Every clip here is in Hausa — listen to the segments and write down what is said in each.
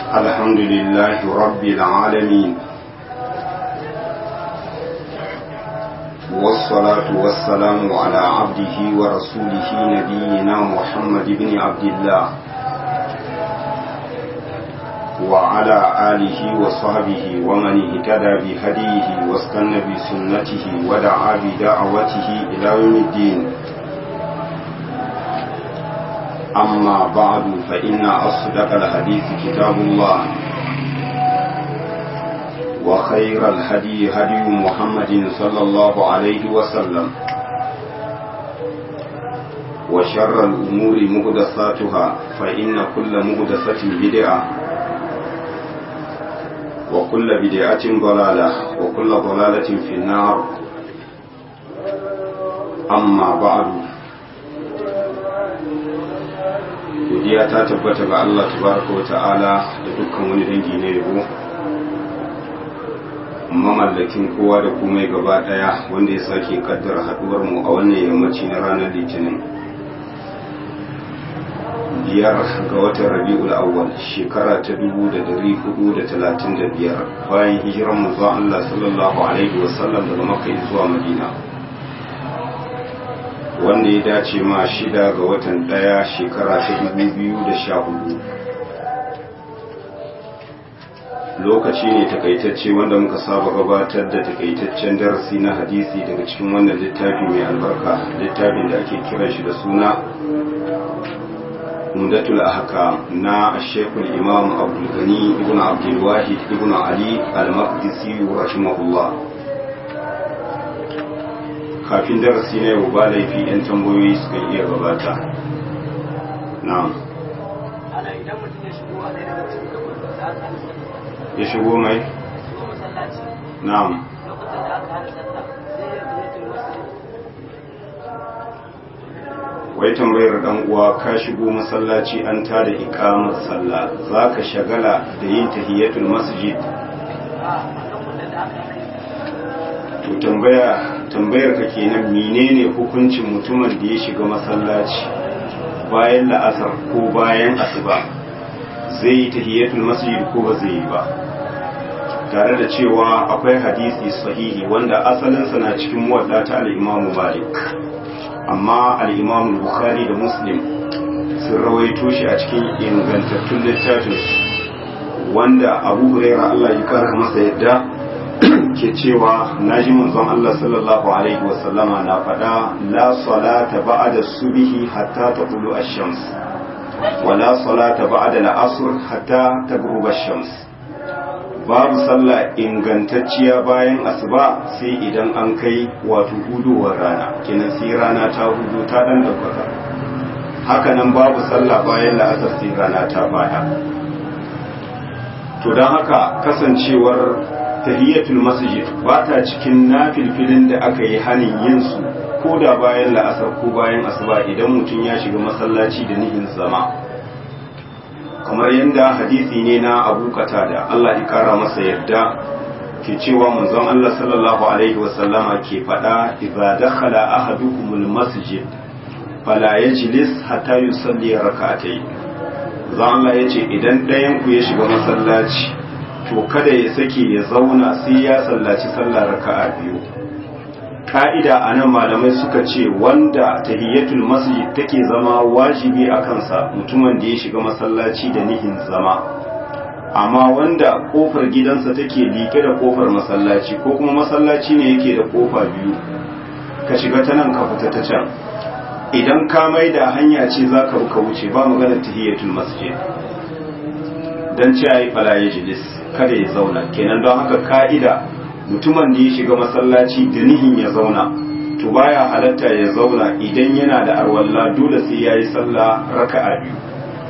الحمد لله رب العالمين والصلاة والسلام على عبده ورسوله نبينا محمد بن عبد الله وعلى آله وصحبه ومن اهتدى بهديه واستنى بسنته ودعا بدعوته إلى يوم الدين أما بعد فإن أصدق الحديث كتاب الله وخير الهدي هدي محمد صلى الله عليه وسلم وشر الأمور مهدساتها فإن كل مهدسة بدعة وكل بدعة ضلالة وكل ضلالة في النار أما بعد godiya ta tabbata ga Allah tabaraka wa ta'ala da dukkan wani dangi na yabo mamallakin kowa da komai gaba daya wanda ya sake kaddara haduwar mu a wannan yammaci na ranar litinin biyar ga watan rabi'ul awwal shekara ta dubu da dari hudu da talatin da biyar bayan hijiran mu zuwa Allah sallallahu alaihi wasallam daga makka zuwa madina wanda ya dace ma shida ga watan daya shekara ta dubu biyu da sha hudu lokaci ne takaitacce wanda muka saba gabatar da takaitaccen darasi na hadisi daga cikin wannan littafi mai albarka littafin da ake kiran shi da suna umdatul ahkam na shekul imam abdul gani ibn abdul wahid ibn ali al-maqdisi rahimahullah kafin darasi na yau ba laifi 'yan tambayoyi suka iya gabata na'am ana idan mutum ya shigo a daidai cikin gaban da aka hana sallah ya shigo mai shigo masallaci na'am lokacin da aka hana sallah sai ya biye tun wasu wai tambayar dan uwa ka shigo masallaci an tada iqamar sallah zaka shagala da yin tahiyatul masjid a lokacin da aka hana to tambaya tambayar ka kenan menene hukuncin mutumin da ya shiga masallaci bayan la'asar ko bayan asuba zai yi tahiyatul masjid ko ba zai yi ba tare da cewa akwai hadisi sahihi wanda asalinsa na cikin muwadda ta al-Imam Malik amma al-Imam Bukhari da Muslim sun rawaito shi a cikin ingantattun littafin wanda Abu Hurairah Allah ya kara masa yadda ke cewa naji manzon Allah sallallahu alaihi wasallama na faɗa la salata ba'da subhi hatta taqulu ash-shams wa la salata ba'da al-asr hatta taghruba ash-shams babu sallah ingantacciya bayan asuba sai idan an kai wato hudowar rana kenan sai rana ta hudu ta dan daukaka haka nan babu sallah bayan la'asar sai rana ta baya to don haka kasancewar tahiyatul masjid ba ta cikin nafilfilin da aka yi hanin yin su ko da bayan la'asar ko bayan asuba idan mutum ya shiga masallaci da nihin zama kamar yadda hadisi ne na abu da Allah ya kara masa yadda ke cewa manzon Allah sallallahu alaihi wasallama ke faɗa idza dakhala ahadukumul masjid fala yajlis hatta yusalli rak'atayn zan Allah yace idan ɗayan ku ya shiga masallaci to kada ya sake ya zauna sai ya sallaci sallar raka'a biyu ka'ida a nan malamai suka ce wanda tahiyyatul masjid take zama wajibi a kansa mutumin da ya shiga masallaci da nihin zama amma wanda kofar gidansa take liƙe da kofar masallaci ko kuma masallaci ne yake da kofa biyu ka shiga ta nan ka fita ta can idan ka mai da hanya ce za ka ka wuce ba maganar tahiyyatul masjid dan ce ayi fala yajlis kada ya zauna kenan don haka ka'ida mutumin da ya shiga masallaci da nihin ya zauna to baya halatta ya zauna idan yana da arwalla dole sai yayi sallah raka'a biyu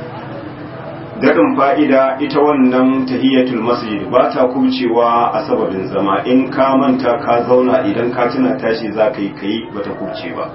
dadin fa'ida ita wannan tahiyatul masjid ba ta kubcewa a sababin zama in ka manta ka zauna idan ka tuna tashi za ka yi kai bata kubce ba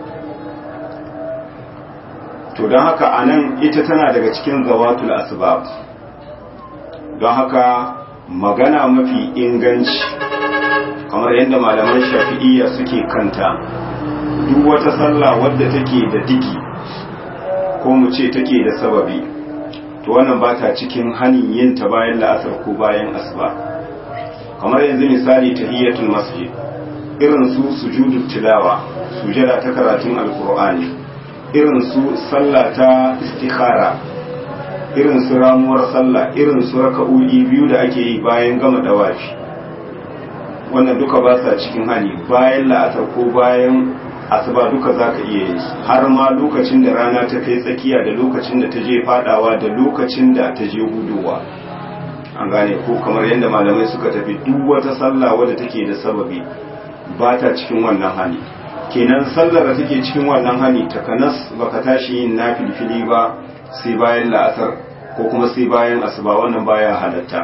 to don haka anan ita tana daga cikin zawatul asbab don haka magana mafi inganci kamar yadda malaman shafi'iyya suke kanta duk wata sallah wadda take da diki ko mu ce take da sababi to wannan ba ta cikin hanin yin ta bayan la'asar ko bayan asuba kamar yanzu misali tahiyyatul masjid irin su sujudu tilawa sujada ta karatun alkur'ani irin su sallah ta istikhara irin su ramuwar sallah irin su raka'o'i biyu da ake yi bayan gama dawafi wannan duka ba sa cikin hani bayan la'asar ko bayan asuba duka za ka iya yin su har ma lokacin da rana ta kai tsakiya da lokacin da ta je fadawa da lokacin da ta je hudowa an gane ko kamar yadda malamai suka tafi duk wata sallah wadda take da sababi ba ta cikin wannan hani kenan sallar da take cikin wannan hani takanas baka tashi yin nafilfili ba sai bayan la'asar ko kuma sai bayan asuba wannan baya halatta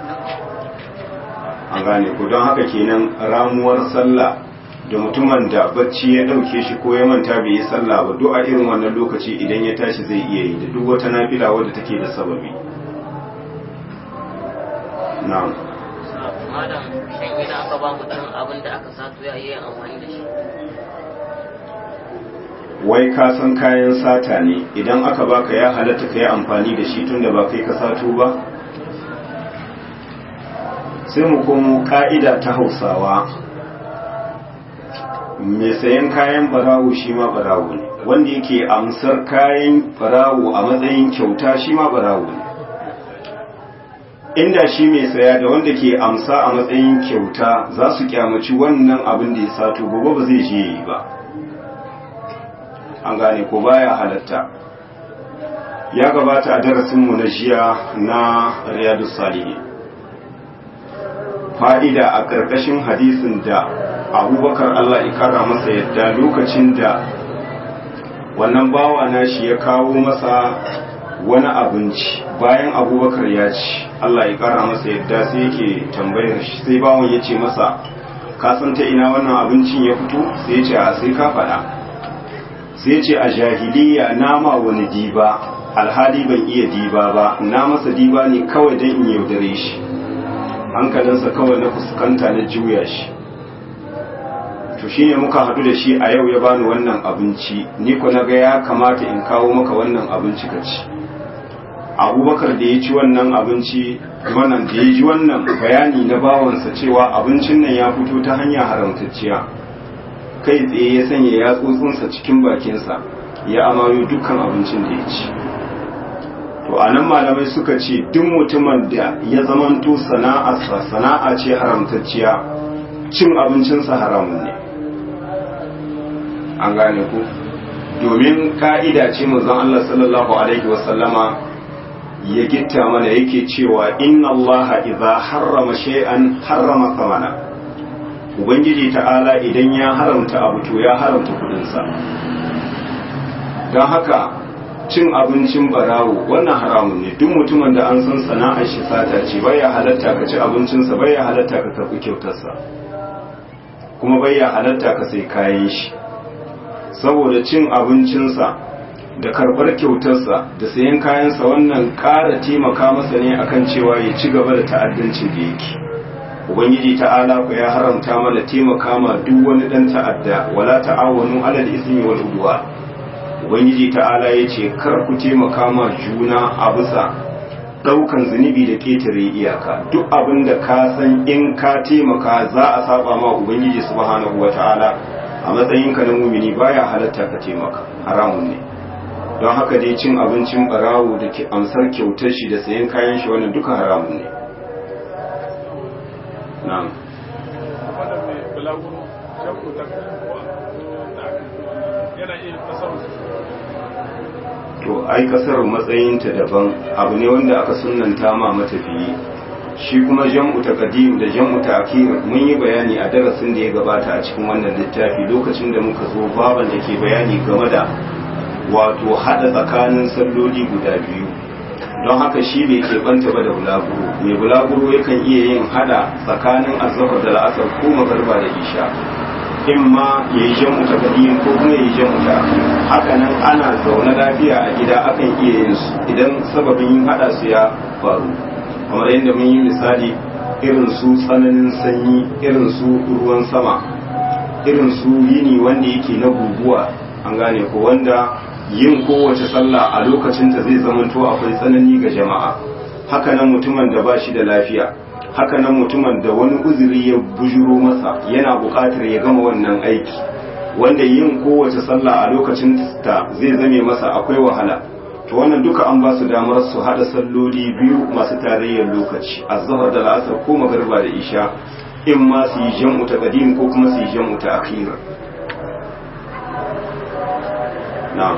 an gane ko don haka kenan ramuwar sallah da mutumin da bacci ya dauke shi ko ya manta bai yi sallah ba duk a irin wannan lokaci idan ya tashi zai iya yi da duk wata nafila wadda take da sababi na'am malam shan idan aka ba mutum abin da aka sato ya yi amfani da shi wai ka san kayan sata ne idan aka baka ya halatta ka yi amfani da shi tunda ba kai ka sato ba sai mu komo ka'ida ta hausawa mai sayan kayan barawo shi ma barawo ne wanda yake amsar kayan barawo a matsayin kyauta shi ma barawo ne inda shi mai saya da wanda ke amsa a matsayin kyauta za su kyamaci wannan abin da ya sato gobe ba zai je yi ba an gane ko baya halatta ya gabata a darasinmu na jiya na riyadu salihi fa'ida a ƙarƙashin hadisin da abubakar allah ikara masa yadda lokacin da wannan bawa na shi ya kawo masa wani abinci bayan abubakar ya ci Allah ya kara masa yadda sai yake tambayar shi sai bawon ya ce masa ka san ta ina wannan abincin ya fito sai ya ce a sai ka faɗa sai ya ce a jahiliya nama wani diba alhali ban iya diba ba na masa diba ne kawai don in yaudare shi hankalinsa kawai na fuskanta na juya shi to shine muka haɗu da shi a yau ya bani wannan abinci ni ko na ga ya kamata in kawo maka wannan abinci ka ci abubakar da ya ci wannan abinci wannan da ya ji wannan bayani na bawansa cewa abincin nan ya fito ta hanya haramtacciya kai tsaye ya sanya yatsotsinsa cikin bakinsa ya amayo dukkan abincin da ya ci to a nan malamai suka ce duk mutumin da ya zamanto sana'arsa sana'a ce haramtacciya cin abincinsa haramun ne an gane ku domin ka'ida ce manzon Allah sallallahu alaihi wasallama ya gitta mana yake cewa inna allaha idza harrama shay'an harrama thamana ubangiji ta'ala idan ya haramta abu to ya haramta kudin sa don haka cin abincin barawo wannan haramun ne duk mutumin da an san sana'ar shi sata ce baya halatta ka ci abincinsa baya halatta ka karbi kyautarsa kuma baya halatta ka sai kayan shi saboda cin abincinsa da karɓar kyautarsa da sayan kayansa wannan ƙara taimaka masa ne akan cewa ya ci gaba da ta'addancin da yake ubangiji ta'ala ku ya haramta mana taimaka ma duk wani dan ta'adda wala ta'awanu alal ismi wal udwan ubangiji ta'ala ya ce kar ku taimaka ma juna a bisa ɗaukan zunubi da ketare iyaka duk abin da ka san in ka taimaka za a saba ma ubangiji subhanahu wata'ala a matsayinka na mumini baya halatta ka taimaka haramun ne don haka dai cin abincin barawo da ke amsar kyautar shi da sayan kayan shi wannan duka haramun ne na'am to ai kasar matsayinta daban abu ne wanda aka sunanta ma matafiyi shi kuma jam'u taqdim da jam'u ta'khir mun yi bayani a darasin da ya gabata a cikin wannan littafi lokacin da muka zo baban da ke bayani game da wato hada tsakanin salloli guda biyu don haka shi bai keɓanta ba da bulaguro mai bulaguro yakan iya yin hada tsakanin azhar da la'asar ko magarba da isha in ma ya yi jan ta kadiyin ko kuma ya yi jan ta haka nan ana zaune lafiya a gida akan iya yin su idan sababin yin hada su ya faru kamar yadda mun yi misali irin su tsananin sanyi irin su ruwan sama irin su yini wanda yake na guguwa an gane ko wanda yin kowace sallah a lokacinta zai zamanto akwai tsanani ga jama'a haka nan mutumin da ba shi da lafiya haka nan mutumin da wani uzuri ya bujuro masa yana buƙatar ya gama wannan aiki wanda yin kowace sallah a lokacin ta zai zame masa akwai wahala to wannan duka an ba su damar su hada salloli biyu masu tarayyar lokaci azhar da la'asar ko magariba da isha in ma su yi jam'u ta qadim ko kuma su yi jam'u ta akhir na'am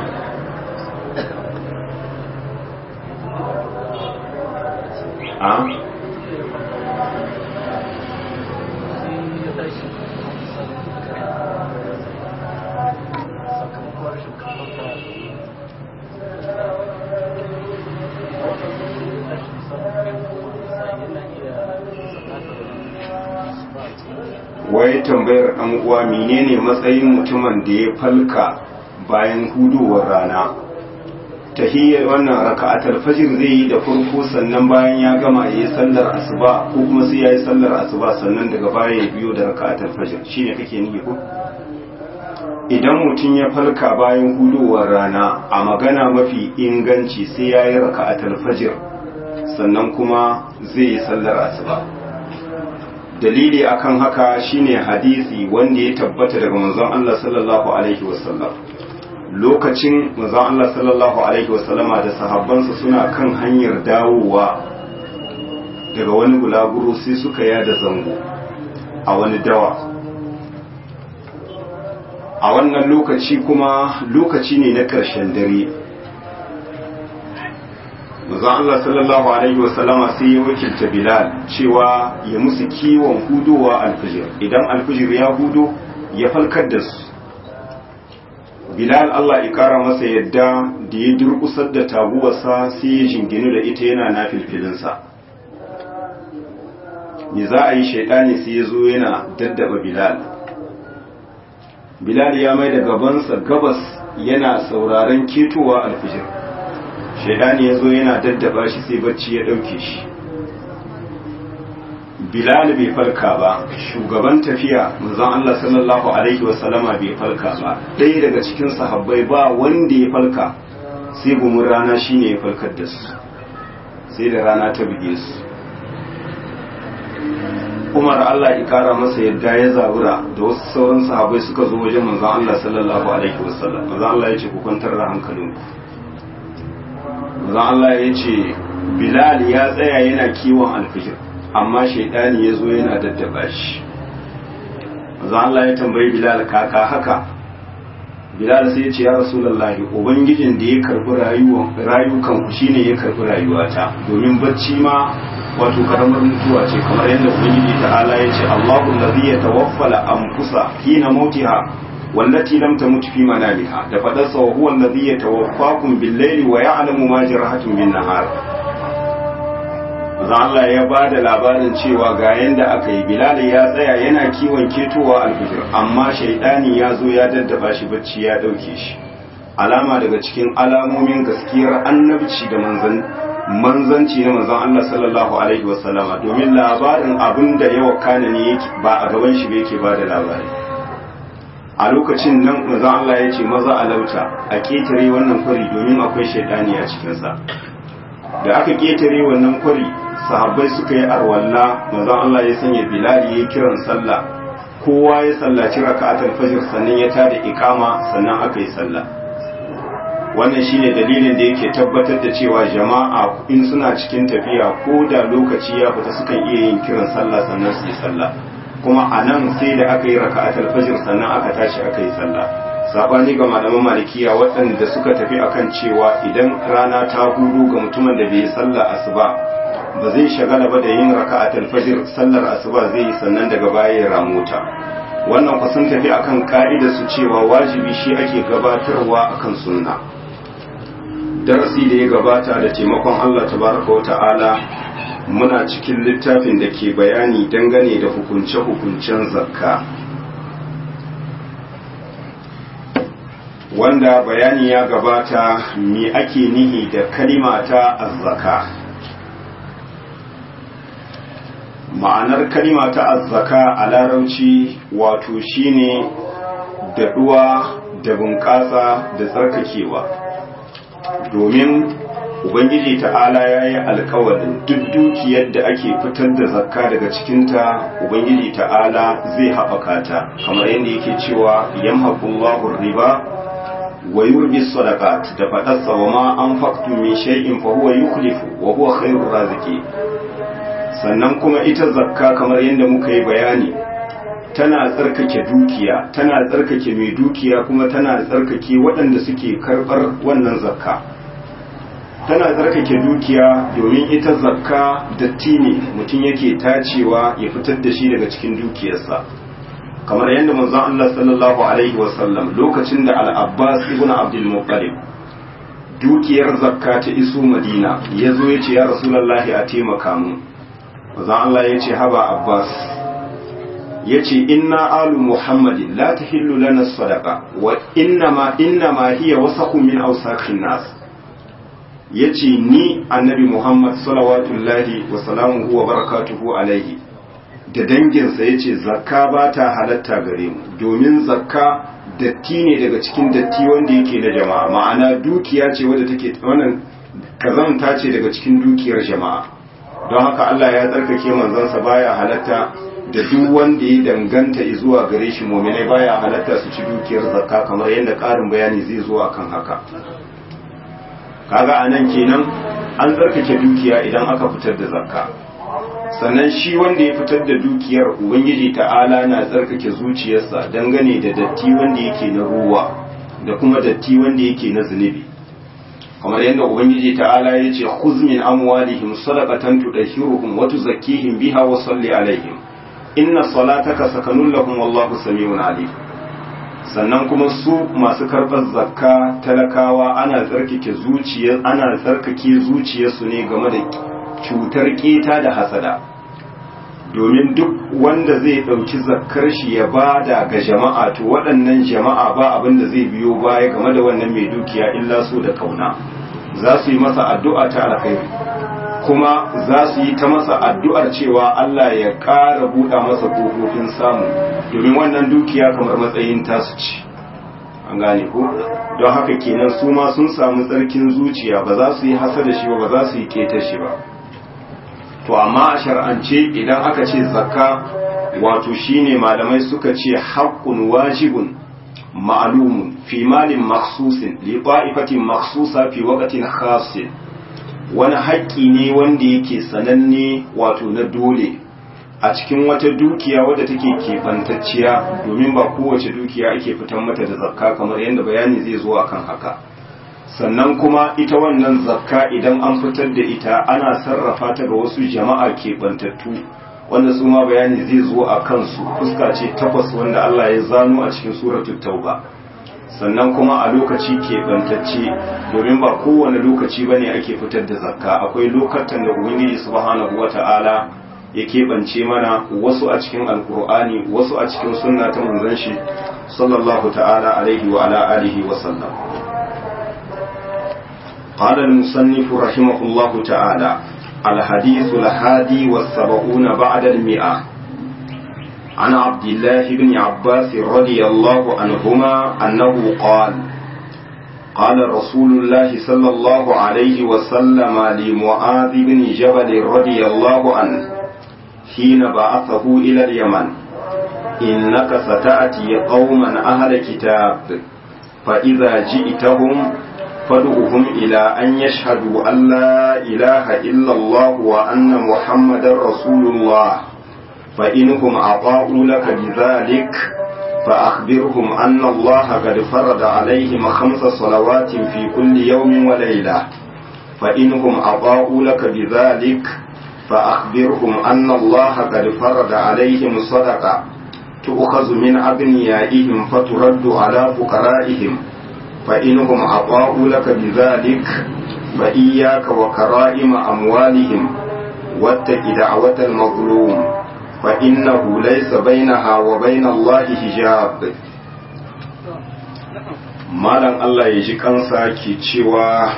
a wai tambayar ɗan uwa menene matsayin mutumin da ya falka bayan hudowar rana tahiyyar wannan raka'atul fajr zai yi da farko sannan bayan ya gama yayi sallar asuba ko kuma sai yayi sallar asuba sannan daga baya ya biyo da raka'atul fajr shine kake nihi ko idan mutum ya falka bayan hudowar rana a magana mafi inganci sai yayi raka'atul fajr sannan kuma zai yi sallar asuba dalili akan haka shine hadisi wanda ya tabbata daga manzon Allah sallallahu alaihi wasallam lokacin manzon Allah sallallahu alaihi wasallama da sahabbansa suna kan hanyar dawowa daga wani bulaguro sai suka yada zango a wani dawa a wannan lokaci kuma lokaci ne na ƙarshen dare manzon Allah sallallahu alaihi wasallama sai ya wakilta Bilal cewa ya musu kiwon hudowa alfijir idan alfijir ya hudo ya falkar da su Bilal Allah ya kara masa yadda da ya durkusar da taguwarsa sai ya jinginu da ita yana na filfilinsa me za a yi shaidani sai ya zo yana daddaba Bilal Bilal ya mai da gabansa gabas yana sauraron ketowa alfijir shaidani ya zo yana daddaba shi sai bacci ya ɗauke shi bilal bai farka ba shugaban tafiya manzon Allah sallallahu alaihi wasallama bai farka ba ɗaya daga cikin sahabbai ba wanda ya farka sai gumin rana shine ya farkar da su sai da rana ta buge su Umar Allah ya kara masa yadda ya zabura da wasu sauran sahabbai suka zo wajen manzon Allah sallallahu alaihi wasallam manzon Allah ya ce ku kwantar da hankalinku manzon Allah ya ce Bilal ya tsaya yana kiwon alfijir amma shaidani ya zo yana daddaba shi manzon Allah ya tambayi Bilal kaka haka Bilal sai ya ce ya Rasulullahi ubangijin da ya karbi rayuwan rayukan ku shine ya karbi rayuwata domin bacci ma wato karamar mutuwa ce kamar yadda ubangiji ta'ala ya ce Allahu allazi yatawaffala anfusa hina mautiha wallati lam tamut fi manamiha da fadarsa wa huwa allazi yatawaffakum bil-layli wa ya'lamu ma jarahatum bin-nahar Maza Allah ya ba da labarin cewa ga yanda aka yi Bilal ya tsaya yana kiwon ketowa alfijir amma shaidani ya zo ya daddaba shi bacci ya dauke shi alama daga cikin alamomin gaskiyar annabci da manzan manzanci na manzon Allah sallallahu alaihi wasallama domin labarin abin da ya wakana ne yake ba a gaban shi ba yake ba da labari a lokacin nan manzon Allah ya ce maza a lauta a ketare wannan kwari domin akwai shaidani a cikinsa da aka ketare wannan kwari sahabbai suka yi arwalla manzon Allah ya sanya Bilal ya kiran sallah kowa ya sallaci raka'atul fajr sannan ya tada ikama sannan aka yi sallah wannan shine dalilin da yake tabbatar da cewa jama'a in suna cikin tafiya ko da lokaci ya fita sukan iya yin kiran sallah sannan su yi sallah kuma a nan sai da aka yi raka'atul fajr sannan aka tashi aka yi sallah sabani ga malaman malikiya waɗanda suka tafi akan cewa idan rana ta hudu ga mutumin da bai yi sallah asuba ba zai shagala ba da yin raka'atul fajr sallar asuba zai yi sannan daga baya ya ramuta wannan ku sun tafi akan ka'ida su cewa wajibi shi ake gabatarwa akan sunna darasi da ya gabata da taimakon Allah tabaraka wa ta'ala muna cikin littafin da ke bayani dangane da hukunce-hukuncen zakka wanda bayani ya gabata me ake nihi da kalima ta azzaka ma'anar kalima ta azzaka a larauci wato shine daɗuwa da bunƙasa da tsarkakewa domin ubangiji ta'ala ya yi alkawarin duk dukiyar da ake fitar da zakka daga cikinta ubangiji ta'ala zai haɓaka ta kamar yadda yake cewa yamhaqullahu riba wa yurbi sadaqat da faɗarsa wa ma anfaqtum min shay'in fa huwa yukhlifu wa huwa khairur raziqin sannan kuma ita zakka kamar yadda muka yi bayani tana tsarkake dukiya tana tsarkake mai dukiya kuma tana tsarkake waɗanda suke karɓar wannan zakka tana tsarkake dukiya domin ita zakka datti ne mutum yake tacewa ya fitar da shi daga cikin dukiyarsa kamar yadda manzon Allah sallallahu alaihi wasallam lokacin da al-Abbas ibn Abdul Muttalib dukiyar zakka ta iso Madina yazo yace ya Rasulullahi a taimaka mu manzon Allah yace haba Abbas yace inna alu Muhammadin la tahillu lana sadaqa wa innama innama hiya wasaqu min awsaqin nas ya ce ni annabi Muhammad salawatullahi wa salamuhu wa barakatuhu alaihi da danginsa ya ce zakka ba ta halatta gare mu domin zakka datti ne daga cikin datti wanda yake na jama'a ma'ana dukiya ce wadda take wannan kazanta ce daga cikin dukiyar jama'a don haka Allah ya tsarkake manzansa baya halatta da duk wanda ya danganta zuwa gare shi muminai baya halatta su ci dukiyar zakka kamar yadda ƙarin bayani zai zo akan haka kaga a nan kenan an tsarkake dukiya idan aka fitar da zakka sannan shi wanda ya fitar da dukiyar ubangiji ta'ala na tsarkake zuciyarsa dangane da datti wanda yake na ruwa da kuma datti wanda yake na zunubi kamar yadda ubangiji ta'ala ya ce khuz min amwalihim sadaqatan tudahhiruhum wa tuzakkihim biha wa salli alaihim inna salataka sakanun lahum wallahu samiun alim sannan kuma su masu karɓar zakka talakawa ana tsarkake zuciyar ana tsarkake zuciyarsu ne game da cutar keta da hasada domin duk wanda zai ɗauki zakkar shi ya bada ga jama'a to waɗannan jama'a ba abin da zai biyo baya game da wannan mai dukiya illa so da kauna za su yi masa addu'a ta alkhairi kuma za su yi ta masa addu'ar cewa Allah ya ƙara buɗa masa ƙofofin samu domin wannan dukiya kamar matsayin tasu ci an gane ko don haka kenan su ma sun samu tsarkin zuciya ba za su yi hasa da shi ba ba za su yi keta shi ba to amma a shar'ance idan aka ce zakka wato shine malamai suka ce haqqun wajibun ma'lumun fi malin makhsusin li ta'ifatin makhsusa fi waqtin khassin wani haƙƙi ne wanda yake sananne wato na dole a cikin wata dukiya wadda take keɓantacciya domin ba kowace dukiya ake fitan mata da zakka kamar yadda bayani zai zo akan haka sannan kuma ita wannan zakka idan an fitar da ita ana sarrafa ta ga wasu jama'a keɓantattu wanda su ma bayani zai zo a kansu fuska ce takwas wanda Allah ya zano a cikin suratul tauba sannan kuma a lokaci keɓantacce domin ba kowane lokaci bane ake fitar da zakka akwai lokatan da ubangiji subhanahu wata'ala ya keɓance mana wasu a cikin alkur'ani wasu a cikin sunna ta manzon shi sallallahu ta'ala alaihi wa ala alihi wa sallam قال المصنف رحمه الله تعالى الحديث الهادي والسبعون بعد المئة عن عبد الله بن عباس رضي الله عنهما أنه قال قال رسول الله صلى الله عليه وسلم لمعاذ بن جبل رضي الله عنه حين بعثه إلى اليمن إنك ستأتي قوما أهل كتاب فإذا جئتهم فادعهم إلى أن يشهدوا أن لا إله إلا الله وأن محمد رسول الله فإنهم أطاعوا لك بذلك فأخبرهم أن الله قد فرض عليهم خمس صلوات في كل يوم وليلة فإنهم أطاعوا لك بذلك فأخبرهم أن الله قد فرض عليهم صدقة تؤخذ من أغنيائهم فترد على فقرائهم فإنهم أطاعوا لك بذلك فإياك وكرائم أموالهم واتق دعوة المظلوم فإنه ليس بينها وبين الله حجاب malam Allah ya ji kansa ke cewa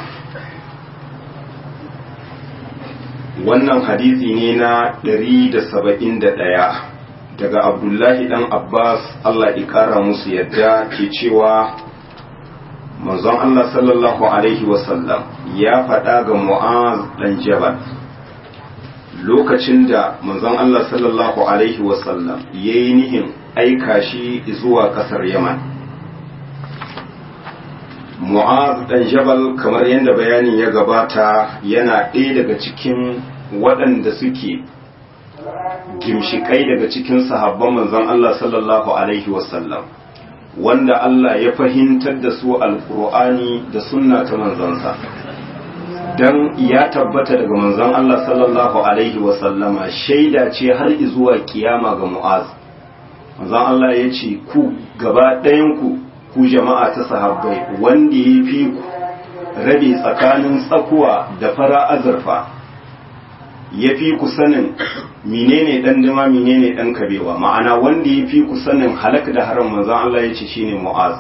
wannan hadisi ne na 171 daga abdullahi dan abbas Allah ya kara musu yadda ke cewa manzon Allah sallallahu alaihi wasallam ya faɗa ga mu'az dan jabal lokacin da manzon Allah sallallahu alaihi wasallam ya yi nihin aika shi zuwa ƙasar yaman mu'az dan jabal kamar yadda bayanin ya gabata yana ɗaya daga cikin waɗanda suke gimshikai daga cikin sahabban manzon Allah sallallahu alaihi wasallam wanda Allah ya fahimtar da su alkur'ani da sunna ta manzansa dan ya tabbata daga manzon Allah sallallahu alaihi wasallama shaida ce har zuwa kiyama ga mu'az manzon Allah ya ce ku gaba ɗayan ku ku jama'a ta sahabbai wanda ya fi ku rabe tsakanin tsakuwa da fara azurfa ya fi ku sanin menene dan dima menene dan kabewa ma'ana wanda ya fi ku sanin halak da haram manzon Allah ya ce shine mu'az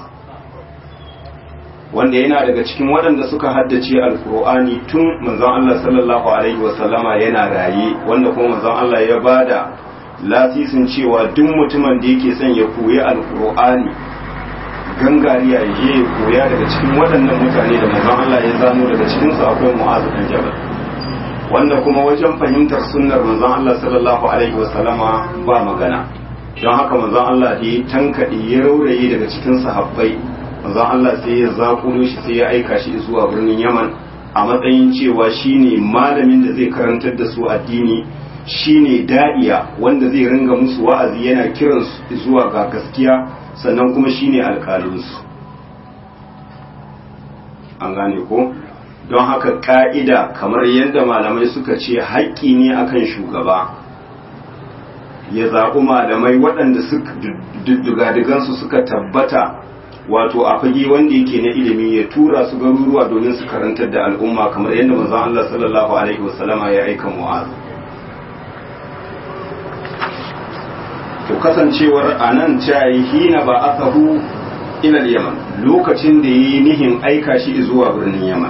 wanda yana daga cikin waɗanda suka haddace alkur'ani tun manzon Allah sallallahu alaihi wasallama yana raye wanda kuma manzon Allah ya bada lasisin cewa duk mutumin da yake son ya koyi alkur'ani gangariya ya je ya koya daga cikin waɗannan mutane da manzon Allah ya zano daga cikin su akwai mu'az dan jabal wanda kuma wajen fahimtar sunnar manzon Allah sallallahu alaihi wasallama ba magana don haka manzon Allah da ya tankaɗe ya rauraye daga cikin sahabbai manzon Allah sai ya zakulo shi sai ya aika shi zuwa birnin Yaman a matsayin cewa shine malamin da zai karantar da su addini shine da'iya wanda zai ringa musu wa'azi yana kiran su zuwa ga gaskiya sannan kuma shine alƙalinsu an gane ko don haka ka'ida kamar yadda malamai suka ce haƙƙi ne akan shugaba ya zaɓi malamai waɗanda dugadigansu suka tabbata wato a fage wanda yake na ilimi ya tura su garuruwa domin su karantar da al'umma kamar yadda manzon Allah sallallahu alaihi wasallama ya aika mu'az to kasancewar anan cayi hina ba asahu ila yaman lokacin da yi nihin aika shi zuwa birnin yaman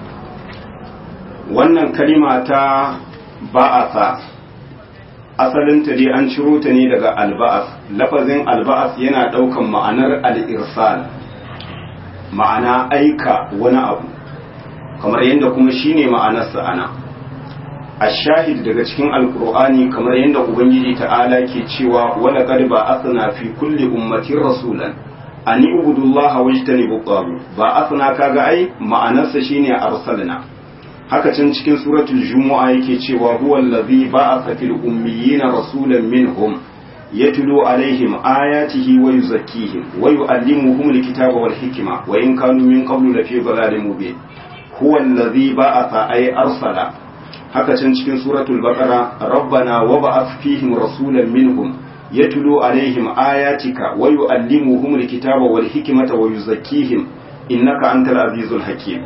wannan kalima ta ba'asa asalinta dai an ciro ta ne daga alba'as lafazin alba'as yana ɗaukan ma'anar al'irsal ma'ana aika wani abu kamar yadda kuma shine ma'anarsa ana a shahid daga cikin alkur'ani kamar yadda ubangiji ta'ala ke cewa wala qad ba'athna fi kulli ummatin rasulan an ibudullaha wajtanibu tagut ba'athna kaga ai ma'anarsa shine arsalna haka can cikin suratul jumu'a yake cewa huwa allazi ba'atha fil ummiyina rasulan minhum yatlu alaihim ayatihi wa yuzakkihim wa yu'allimuhum alkitaba wal hikma wa in kanu min qablu lafi dhalalin mubin huwa allazi ba'atha ay arsala haka can cikin suratul baqara rabbana wa ba'ath fihim rasulan minhum yatlu alaihim ayatika wa yu'allimuhum alkitaba wal hikmata wa yuzakkihim innaka antal azizul hakim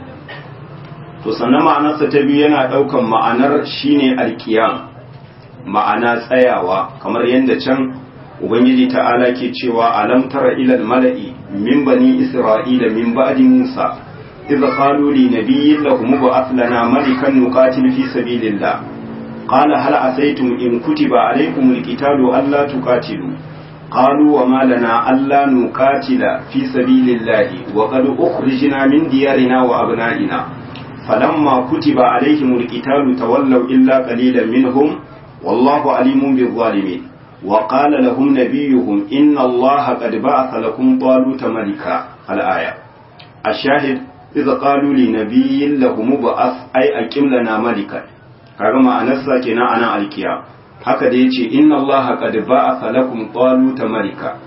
to sannan ma'anarsa ta biyu yana ɗaukan ma'anar shine alkiyam ma'ana tsayawa kamar yadda can ubangiji ta'ala ke cewa alam tara ilal mala'i min bani isra'ila min ba'di musa idza qalu li nabiyyin lahum ba'ath lana malikan nuqatil fi sabilillah qala hal asaytum in kutiba alaykum alqitalu alla tuqatilu قالوا وما لنا ألا نقاتل في سبيل الله وقد أخرجنا من ديارنا وأبنائنا فلما كتب عليهم القتال تولوا إلا قليلا منهم والله عليم بالظالمين وقال لهم نبيهم إن الله قد بعث لكم طالوت ملكا الآية الشاهد إذا قالوا لنبي لهم بعث أي أقم لنا ملكا kaga ma'anarsa kenan ana alkiya haka da yace inna allaha qad ba'atha lakum taluta malika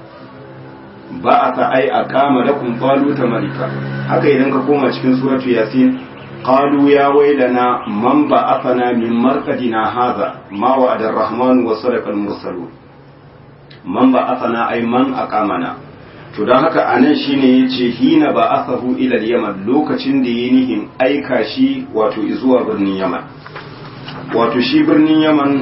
ba'atha ay aqama lakum taluta malika haka idan ka koma cikin suratu yasin قالوا يا ويلنا من بعثنا من مرقدنا هذا ما وعد الرحمن وصدق المرسلون من بعثنا أي من أقامنا to don haka a nan shine ya ce hina ba asahu ilal yaman lokacin da ya nihin aika shi wato zuwa birnin yaman wato shi birnin yaman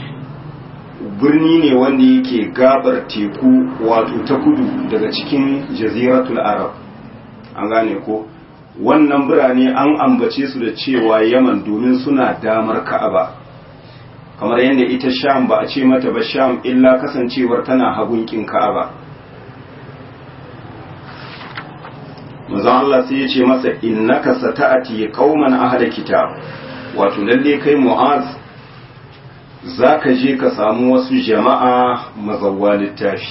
birni ne wanda yake gabar teku wato ta kudu daga cikin jaziratul arab an gane ko wannan birane an ambace su da cewa yaman domin suna damar ka'aba kamar yadda ita sham ba a ce mata ba sham illa kasancewar tana hagunkin ka'aba manzon Allah sai ya ce masa innaka sata'ati qauman ahla kitab wato lalle kai mu'az zaka je ka samu wasu jama'a mazawwa littafi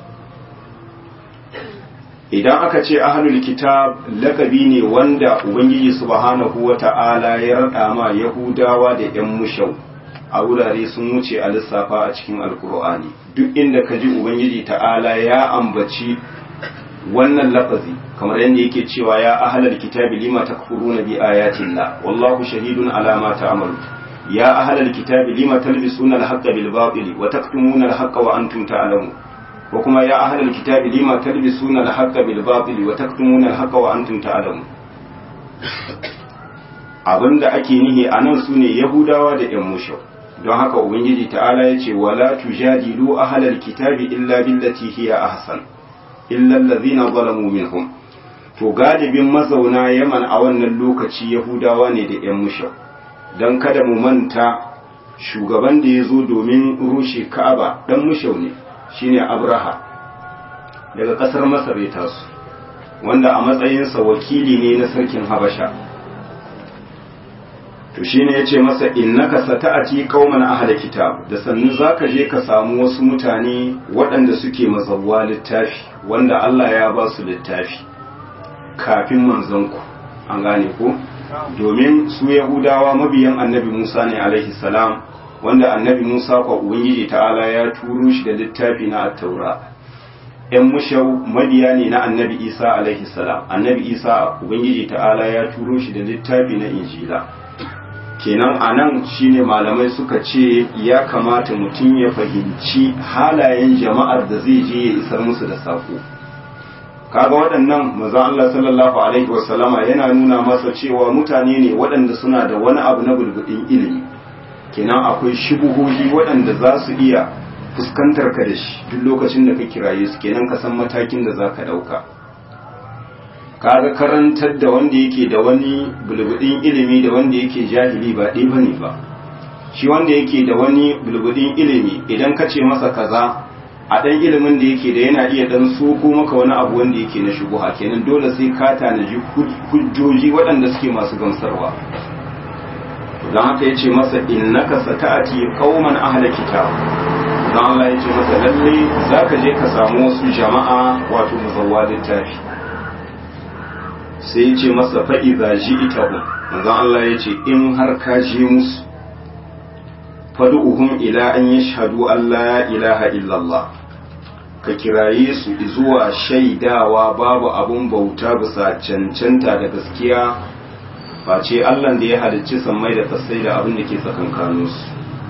idan aka ce ahlul kitab lakabi ne wanda ubangiji subhanahu wata'ala ya rada ma yahudawa da yan mushau a wurare sun wuce a lissafa a cikin alkur'ani duk inda ka ji ubangiji ta'ala ya ambaci wannan lafazi kamar yadda yake cewa ya ahlal kitabi lima takfuruna bi ayatillah wallahu shahidun ala ma ta'malu ya ahlal kitabi lima talbisuna al-haqqa bil batili wa taktumuna al-haqqa wa antum ta'lamun wa kuma ya ahlal kitabi lima talbisuna al-haqqa bil batili wa taktumuna al-haqqa wa antum ta'lamun abinda ake nihi anan sune yahudawa da yan mushrik don haka ubangiji ta'ala ya ce wala tujadilu ahlal kitabi illa billati hiya ahsan illa allazina zalamu minhum to galibin mazauna yaman a wannan lokaci yahudawa ne da yan mushrik dan kada mu manta shugaban da ya zo domin rushe ka'aba dan mushau ne shine abraha daga kasar masar ya taso wanda a matsayinsa wakili ne na sarkin habasha to shine yace masa innaka sata'ati qauman ahla kitab da sannu zaka je ka samu wasu mutane waɗanda suke mazawwa littafi wanda Allah ya ba su littafi kafin manzanku an gane ko domin su yahudawa mabiyan annabi Musa ne alaihi salam wanda annabi Musa kwa ubangiji ta'ala ya turo shi da littafi na at-taura ‘yan mushau mabiya ne na annabi Isa alaihi salam annabi Isa ubangiji ta'ala ya turo shi da littafi na injila kenan a nan shine malamai suka ce ya kamata mutum ya fahimci halayen jama'ar da zai je ya isar musu da sako kaga waɗannan manzon Allah sallallahu alaihi wasallama yana nuna masa cewa mutane ne waɗanda suna da wani abu na bulbudin ilimi kenan akwai shubuhohi waɗanda za su iya fuskantar ka da shi duk lokacin da ka kiraye su kenan ka san matakin da za ka ɗauka kaga karantar da wanda yake da wani bulbudin ilimi da wanda yake jahili ba ɗaya bane ba shi wanda yake da wani bulbudin ilimi idan ka ce masa kaza a ɗan ilimin da yake da yana iya ɗan soko maka wani abu wanda yake na shubuha kenan dole sai ka tanaji hujjoji waɗanda suke masu gamsarwa don haka ya ce masa innaka sata'ati qauman ahla kitab don Allah ya ce masa lalle zaka je ka samu wasu jama'a wato muzawwa littafi sai ya ce masa fa'iza ji ita hun manzan Allah ya ce in har ka je musu fadu'uhum ila an yi shahadu Allah ilaha illallah ka kiraye su zuwa shaidawa babu abun bauta bisa cancanta da gaskiya face Allah da ya halicci sammai da kasai da abin da ke tsakankaninsu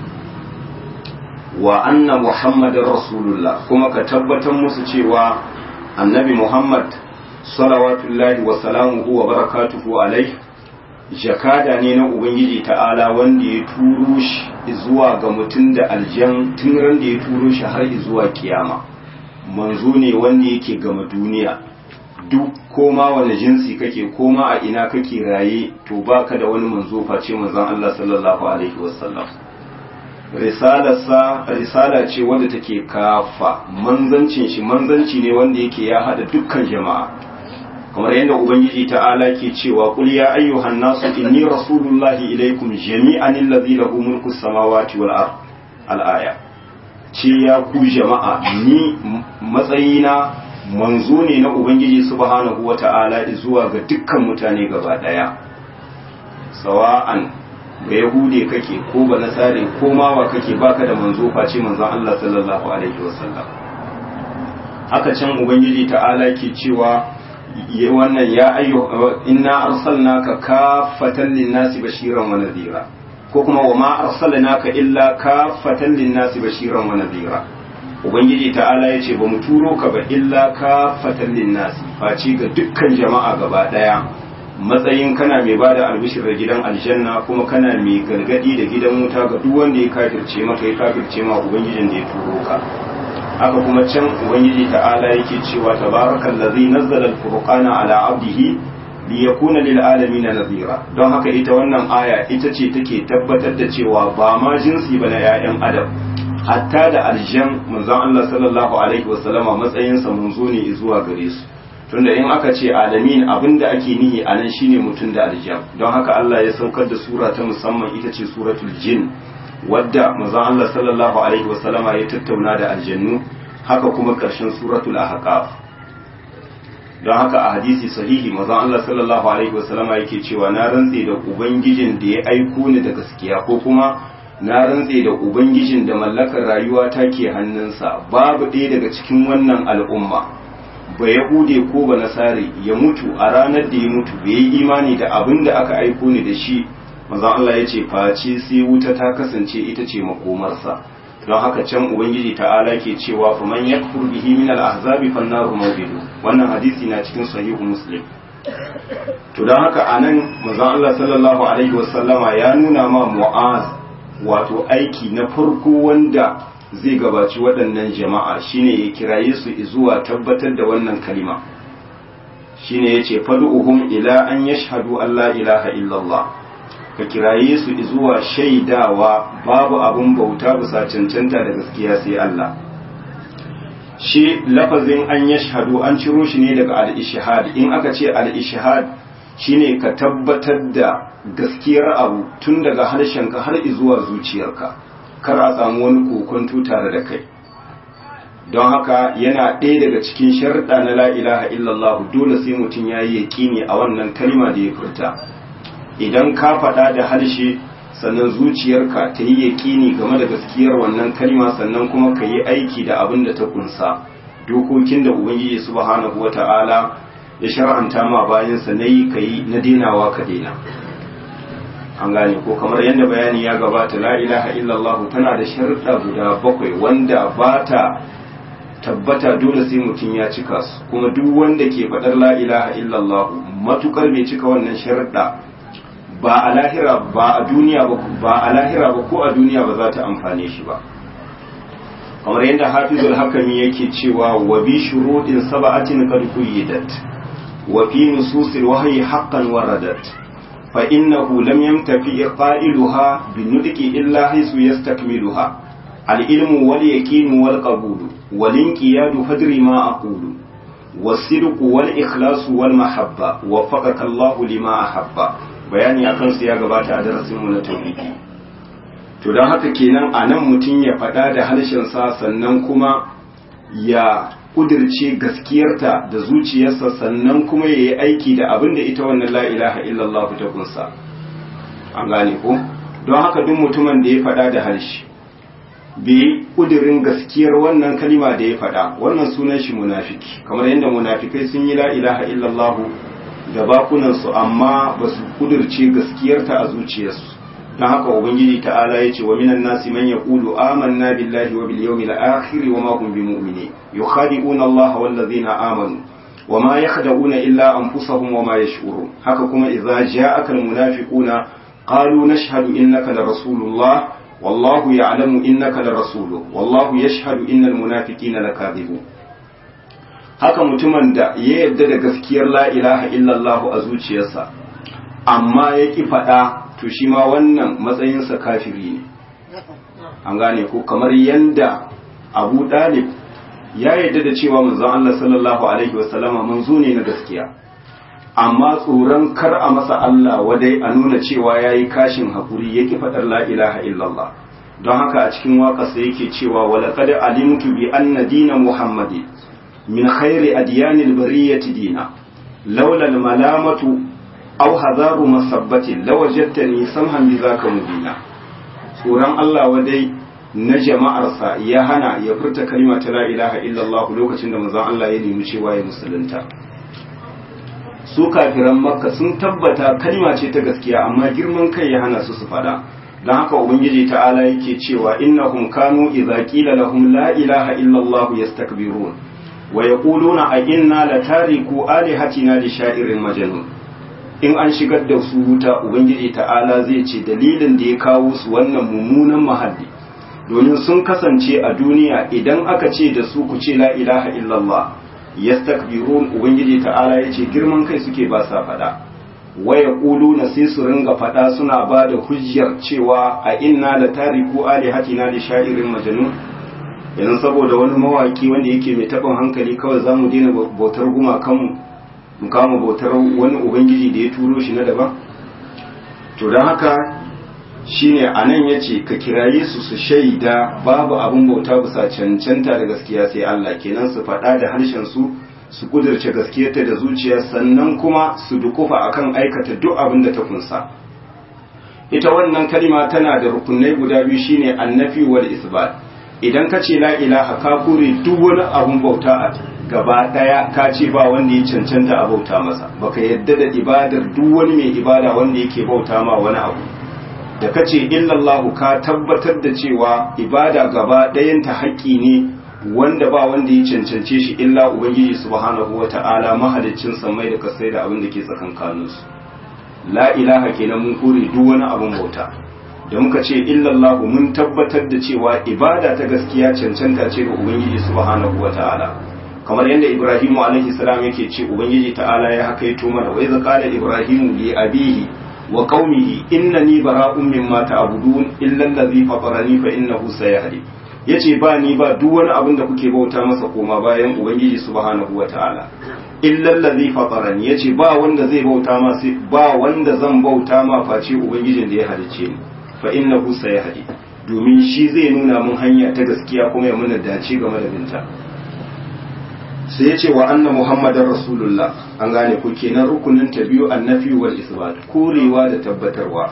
wa anna muhammadin rasulullah kuma ka tabbatar musu cewa annabi muhammad salawatullahi wa salamuhu wa barakatuhu alai jakada ne na ubangiji ta'ala wanda ya turo shi zuwa ga mutum da aljan tun ran da ya turo shi har zuwa kiyama manzo ne wanda yake gama duniya duk koma wani jinsi kake koma a ina kake raye to baka da wani manzo face manzon Allah sallallahu alaihi wasallam risalarsa risala ce wanda take kafa manzancin shi manzanci ne wanda yake ya hada dukkan jama'a kamar yadda ubangiji ta'ala ke cewa qul ya ayyuhan nasu inni rasulullahi ilaikum jami'an allazi lahu mulku samawati wal ard al-aya ce ya ku jama'a ni matsayina manzo ne na ubangiji subhanahu wata'ala zuwa ga dukkan mutane gaba daya sawa'an ga yahude kake ko ba nasare ko mawa kake baka da manzo face manzon Allah sallallahu alaihi wasallam haka can ubangiji ta'ala ke cewa wannan ya ayyu inna arsalnaka kaffatan linnasi bashiran wa nadhira ko kuma wa ma arsalnaka illa kaffatan linnasi bashiran wa nadhira ubangiji ta'ala yace ba mu turo ka ba illa kaffatan linnasi face ga dukkan jama'a gaba daya matsayin kana mai bada albishir da gidan aljanna kuma kana mai gargadi da gidan wuta ga duk wanda ya kafirce maka ya kafirce ma ubangijin da ya turo ka haka kuma can ubangiji ta'ala yake cewa tabarakal ladzi nazzala al-furqana ala abdihi liyakuna lil alamin nadhira don haka ita wannan aya ita ce take tabbatar da cewa ba ma jinsi ba na 'ya'yan adam hatta da aljan manzon Allah sallallahu alaihi wasallama matsayin sa munzo ne zuwa gare su tunda in aka ce alamin abinda ake nihi a nan shine mutum da aljan don haka Allah ya saukar da sura ta musamman ita ce suratul jin wadda manzon Allah sallallahu alaihi wasallama ya tattauna da aljannu haka kuma ƙarshen suratul ahqaf don haka a hadisi sahihi manzon Allah sallallahu alaihi wasallama yake cewa na rantse da ubangijin da ya aiko ni da gaskiya ko kuma na rantse da ubangijin da mallakar rayuwa ta ke hannunsa babu ɗaya daga cikin wannan al'umma ba yahude ko ba nasare ya mutu a ranar da ya mutu bai yi imani da abin da aka aiko ni da shi manzon Allah ya ce face sai wuta ta kasance ita ce makomarsa don haka can ubangiji ta'ala ke cewa fa man yakfur bihi min al-ahzabi fan naru mawqidu wannan hadisi na cikin sahihu muslim to don haka anan manzon Allah sallallahu alaihi wasallama ya nuna ma mu'az wato aiki na farko wanda zai gabaci waɗannan jama'a shine ya kiraye su zuwa tabbatar da wannan kalima shine yace fad'uhum ila an yashhadu an la ilaha illallah ka kiraye su zuwa shaidawa babu abin bauta bisa cancanta da gaskiya sai Allah shi lafazin an yashhadu an ciro shi ne daga al-ishhad in aka ce al-ishhad shine ka tabbatar da gaskiyar abu tun daga harshenka har zuwa zuciyarka kar a samu wani kokonto tare da kai don haka yana ɗaya daga cikin sharɗa na la ilaha illallah dole sai mutum ya yi yaƙini a wannan kalma da ya furta idan ka faɗa da harshe sannan zuciyarka ta yi yaƙini game da gaskiyar wannan kalma sannan kuma ka yi aiki da abin da ta kunsa dokokin da ubangiji subhanahu wata'ala ya shar'anta ma bayansa na yi ka yi na denawa ka dena an gane ko kamar yadda bayani ya gabata la ilaha illallah tana da sharuɗa guda bakwai wanda ba ta tabbata dole sai mutum ya cika su kuma duk wanda ke faɗar la ilaha illallah matukar bai cika wannan sharuɗa ba a lahira ba a duniya ba ba a lahira ba ko a duniya ba za ta amfane shi ba kamar yadda hafizul hakami yake cewa wa bi shuruɗin sab'atin qad quyyidat wa fi nususil wahyi haqqan waradat fa innahu lam yamtafi qailuha bi nutqi illa haythu yastakmiluha al ilmu wal yaqinu wal qabulu wal inqiyadu fadri ma aqulu والصدق والإخلاص والمحبة وفقك الله لما أحب bayani a kansu ya gabata a darasinmu na tauhidi to don haka kenan a nan mutum ya faɗa da harshensa sannan kuma ya ƙudirce gaskiyarta da zuciyarsa sannan kuma ya yi aiki da abin da ita wannan la ilaha illallah ta kunsa an gane ko don haka duk mutumin da ya faɗa da harshe bai ƙudirin gaskiyar wannan kalima da ya faɗa wannan sunan shi munafiki kamar yadda munafikai sun yi la ilaha illallah da bakunansu amma ba su kudirce gaskiyarta a zuciyarsu don haka ubangiji ta'ala ya ce wa minan nasi man yaqulu amanna billahi wa bil yawmil akhir wa ma hum bimu'minin yukhadi'una Allah wal ladzina amanu wa ma yakhda'una illa anfusahum wa ma yash'urun haka kuma idza ja'aka al munafiquna qalu nashhadu innaka la rasulullah wallahu ya'lamu innaka la rasuluhu wallahu yashhadu innal munafiqina lakadhibun haka mutumin da ya yarda da gaskiyar la ilaha illallah a zuciyarsa amma ya ki faɗa to shi ma wannan matsayinsa kafiri ne an gane ko kamar yanda abu dalib ya yarda da cewa manzon Allah sallallahu alaihi wasallama manzo ne na gaskiya amma tsoron kar a masa Allah wadai a nuna cewa yayi kashin hakuri ya ki faɗar la ilaha illallah don haka a cikin waƙarsa yake cewa walaqad alimtu bi anna dina muhammadin من خير أديان البرية دينا لولا الملامة أو هذار مصبة لوجدتني سمها بذاك مبينا tsoron Allah wadai na jama'arsa ya hana ya furta kalima ta la ilaha illallah lokacin da manzon Allah ya nemi cewa ya musulunta su kafiran makka sun tabbata kalima ce ta gaskiya amma girman kai ya hana su su fada don haka ubangiji ta'ala yake cewa innahum kanu idza qila lahum la ilaha illallah yastakbirun wa yaquluna a inna latariku alihatina li sha'irin majnun in an shigar da su wuta ubangiji ta'ala zai ce dalilin da ya kawo su wannan mummunan mahalli domin sun kasance a duniya idan aka ce da su ku ce la ilaha illallah yastakbirun ubangiji ta'ala ya ce girman kai suke ba sa fada wa yaquluna sai su ringa fada suna ba da hujjar cewa a inna latariku alihatina li sha'irin majnun yanzu saboda wani mawaki wanda yake mai taɓin hankali kawai za mu daina bautar gumakanmu mu kama bautar wani ubangiji da ya turo shi na daban to don haka shine a nan ya ce ka kiraye su su shaida babu abin bauta bisa cancanta da gaskiya sai Allah kenan su faɗa da harshen su su kudurce gaskiyarta da zuciya sannan kuma su dukufa akan aikata duk abin da ta kunsa ita wannan kalima tana da rukunai guda biyu shine annafi wal isbat idan ka ce la ilaha ka kure duk wani abun bauta a gaba daya ka ce ba wanda ya cancanta a bauta masa baka yadda da ibadar duk wani mai ibada wanda yake bauta ma wani abu da ka ce illallahu ka tabbatar da cewa ibada gaba ɗayanta haƙƙi ne wanda ba wanda ya cancance shi illa ubangiji subhanahu wata'ala mahaliccin samai da kasai da abin da ke tsakankaninsu la ilaha kenan mun kore duk wani abun bauta da muka ce illallahu mun tabbatar da cewa ibada ta gaskiya cancanta ce ga ubangiji subhanahu wata'ala kamar yadda ibrahimu alaihi salam yake ce ubangiji ta'ala ya hakaito mana wa iza qala ibrahimu li abihi wa qaumihi innani bara'un mimma ta'budun illa allazi fatarani fa innahu sayahdi yace ba ni ba duk wani abin da kuke bauta masa koma bayan ubangiji subhanahu wata'ala illa allazi fatarani yace ba wanda zai bauta ma sai ba wanda zan bauta ma face ubangijin da ya halice ni fa innahu sayahdi domin shi zai nuna mun hanya ta gaskiya kuma ya muna dace game da binta sai ya ce wa anna muhammadar rasulullah an gane ku kenan rukunin ta biyu annafi wal isbat korewa da tabbatarwa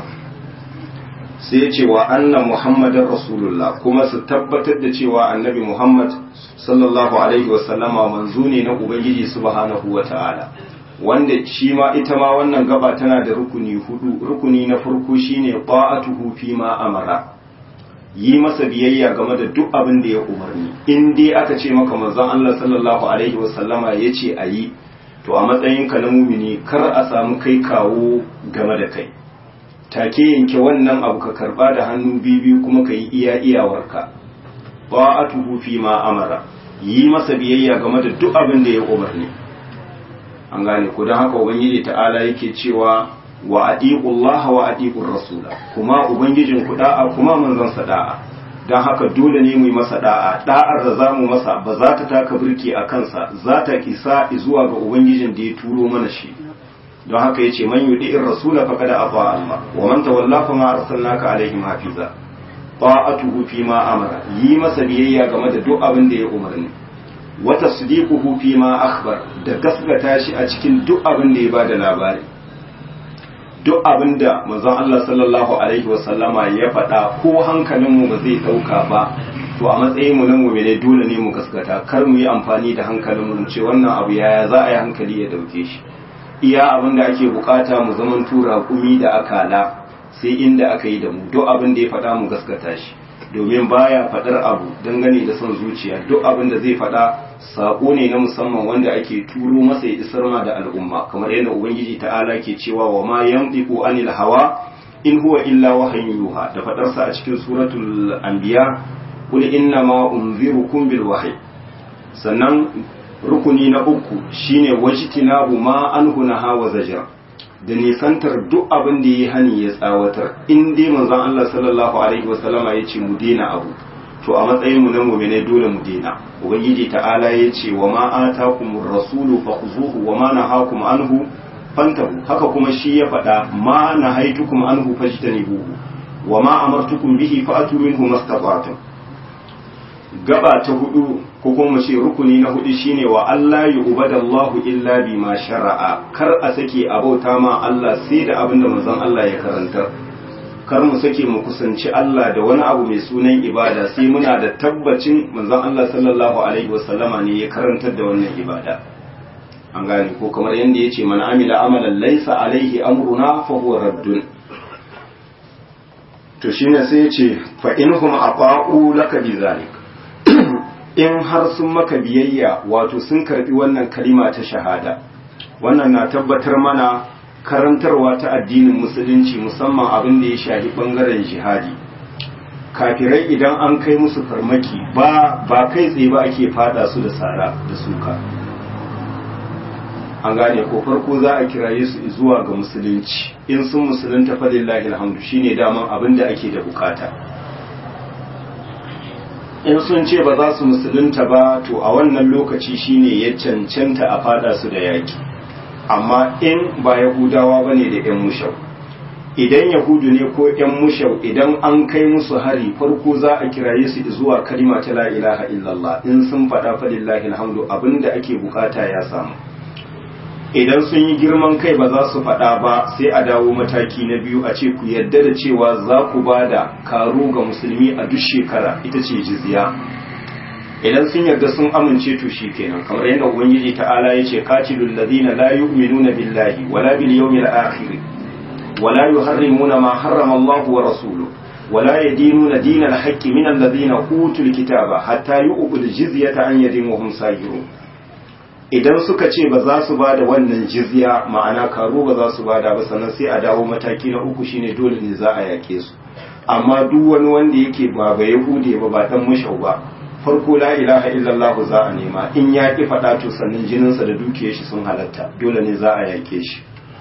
sai ya ce wa anna muhammadar rasulullah kuma su tabbatar da cewa annabi muhammad sallallahu alaihi wasallama manzo ne na ubangiji subhanahu wa ta'ala wanda shi ma ita ma wannan gaba tana da rukuni hudu rukuni na farko shine ta'atuhu fi ma amara yi masa biyayya game da duk abin da ya umarni in dai aka ce maka manzon Allah sallallahu alaihi wasallama yace ayi to a matsayin ka na mumini kar a samu kai kawo game da kai take yanke wannan abu ka karba da hannu biyu kuma ka yi iya iyawarka ta'atuhu fi ma amara yi masa biyayya game da duk abin da ya umarni an gane ko don haka ubangiji ta'ala yake cewa wa adiqullah wa adiqur rasula kuma ubangijin ku da'a kuma manzon sa da'a don haka dole ne mu yi masa da'a da'ar da zamu masa ba za ta taka birki a kansa za ta kisa zuwa ga ubangijin da ya turo mana shi don haka yace man yudi'ir rasula faqad ata Allah wa man tawalla fa ma arsalnaka alaihim hafiza ta'atuhu fi ma amara yi masa biyayya game da duk abin da ya umarni wa tasdiquhu fi ma akhbar da gaskata shi a cikin duk abin da ya bada labari duk abin da manzon Allah sallallahu alaihi wasallama ya faɗa ko hankalinmu ba zai ɗauka ba to a matsayin mu na mu'mine dole ne mu gaskata kar mu yi amfani da hankalinmu mu ce wannan abu yaya za a yi hankali ya dauke shi iya abin da ake bukata mu zaman tura kumi da akala sai inda aka yi da mu duk abin da ya faɗa mu gaskata shi domin baya faɗar abu dangane da son zuciya duk abin da zai faɗa saƙo ne na musamman wanda ake turo masa ya isar ma da al'umma kamar yadda ubangiji ta'ala ke cewa wa ma yantiqu anil hawa in huwa illa wahyun yuha da faɗarsa a cikin suratul anbiya qul inna ma unzirukum bil wahyi sannan rukuni na uku shine wajtinabu ma anhu naha wa zajra da nisantar duk abin da ya hani ya tsawatar in dai manzon Allah sallallahu alaihi wasallama ya ce mu dena abu to a matsayin mu na mu'mine dole mu dena ubangiji ta'ala ya ce wa ma atakumur rasulu fakhuzuhu wa ma nahakum anhu fantahu haka kuma shi ya faɗa ma nahaitukum anhu fajtanibuhu wa ma amartukum bihi fa'atu minhu mastata'tum gaba ta hudu ko kuma mu ce rukuni na hudu shine wa Allah ya ubadallahu illa bima shara'a kar a sake abauta ma Allah sai da abin da manzon Allah ya karantar kar mu sake mu kusanci Allah da wani abu mai sunan ibada sai muna da tabbacin manzon Allah sallallahu alaihi wasallama ne ya karantar da wannan ibada an gane ko kamar yadda yace man amila amalan laysa alaihi amruna fa huwa raddun to shine sai yace fa inhum aqa'u laka bi zalik in har sun maka biyayya wato sun karbi wannan kalima ta shahada wannan na tabbatar mana karantarwa ta addinin musulunci musamman abin da ya shafi bangaren jihadi kafirai idan an kai musu farmaki ba ba kai tsaye ba ake fada su da sara da suka an gane ko farko za a kiraye su zuwa ga musulunci in sun musulunta fadillahi alhamdu shine daman abin da ake da bukata in sun ce ba za su musulunta ba to a wannan lokaci shine ya cancanta a fada su da yaki amma in ba yahudawa bane da yan mushau idan yahudu ne ko yan mushau idan an kai musu hari farko za a kiraye su zuwa kalima ta la ilaha illallah in sun faɗa falillahi alhamdu abinda ake bukata ya samu idan sun yi girman kai ba za su faɗa ba sai a dawo mataki na biyu a ce ku yarda da cewa za ku ba da karo ga musulmi a duk shekara ita ce jizya idan sun yarda sun amince to shi kenan kamar yadda ubangiji ta'ala ya ce qatilul ladina la yu'minuna billahi wala bil yawmil akhir wala yuharrimuna ma harrama Allah wa rasuluhu ولا يدينون دين الحق من الذين أوتوا الكتاب حتى يؤتوا الجزية عن يد وهم صاغرون idan suka ce ba za su ba da wannan jizya ma'ana karo ba za su ba da ba sannan sai a dawo mataki na uku shine dole ne za a yake su amma duk wani wanda yake ba ba yahude ba ba dan mushau ba farko la ilaha illallah za a nema in ya ki faɗa to sannan jininsa da dukiyar shi sun halatta dole ne za a yake shi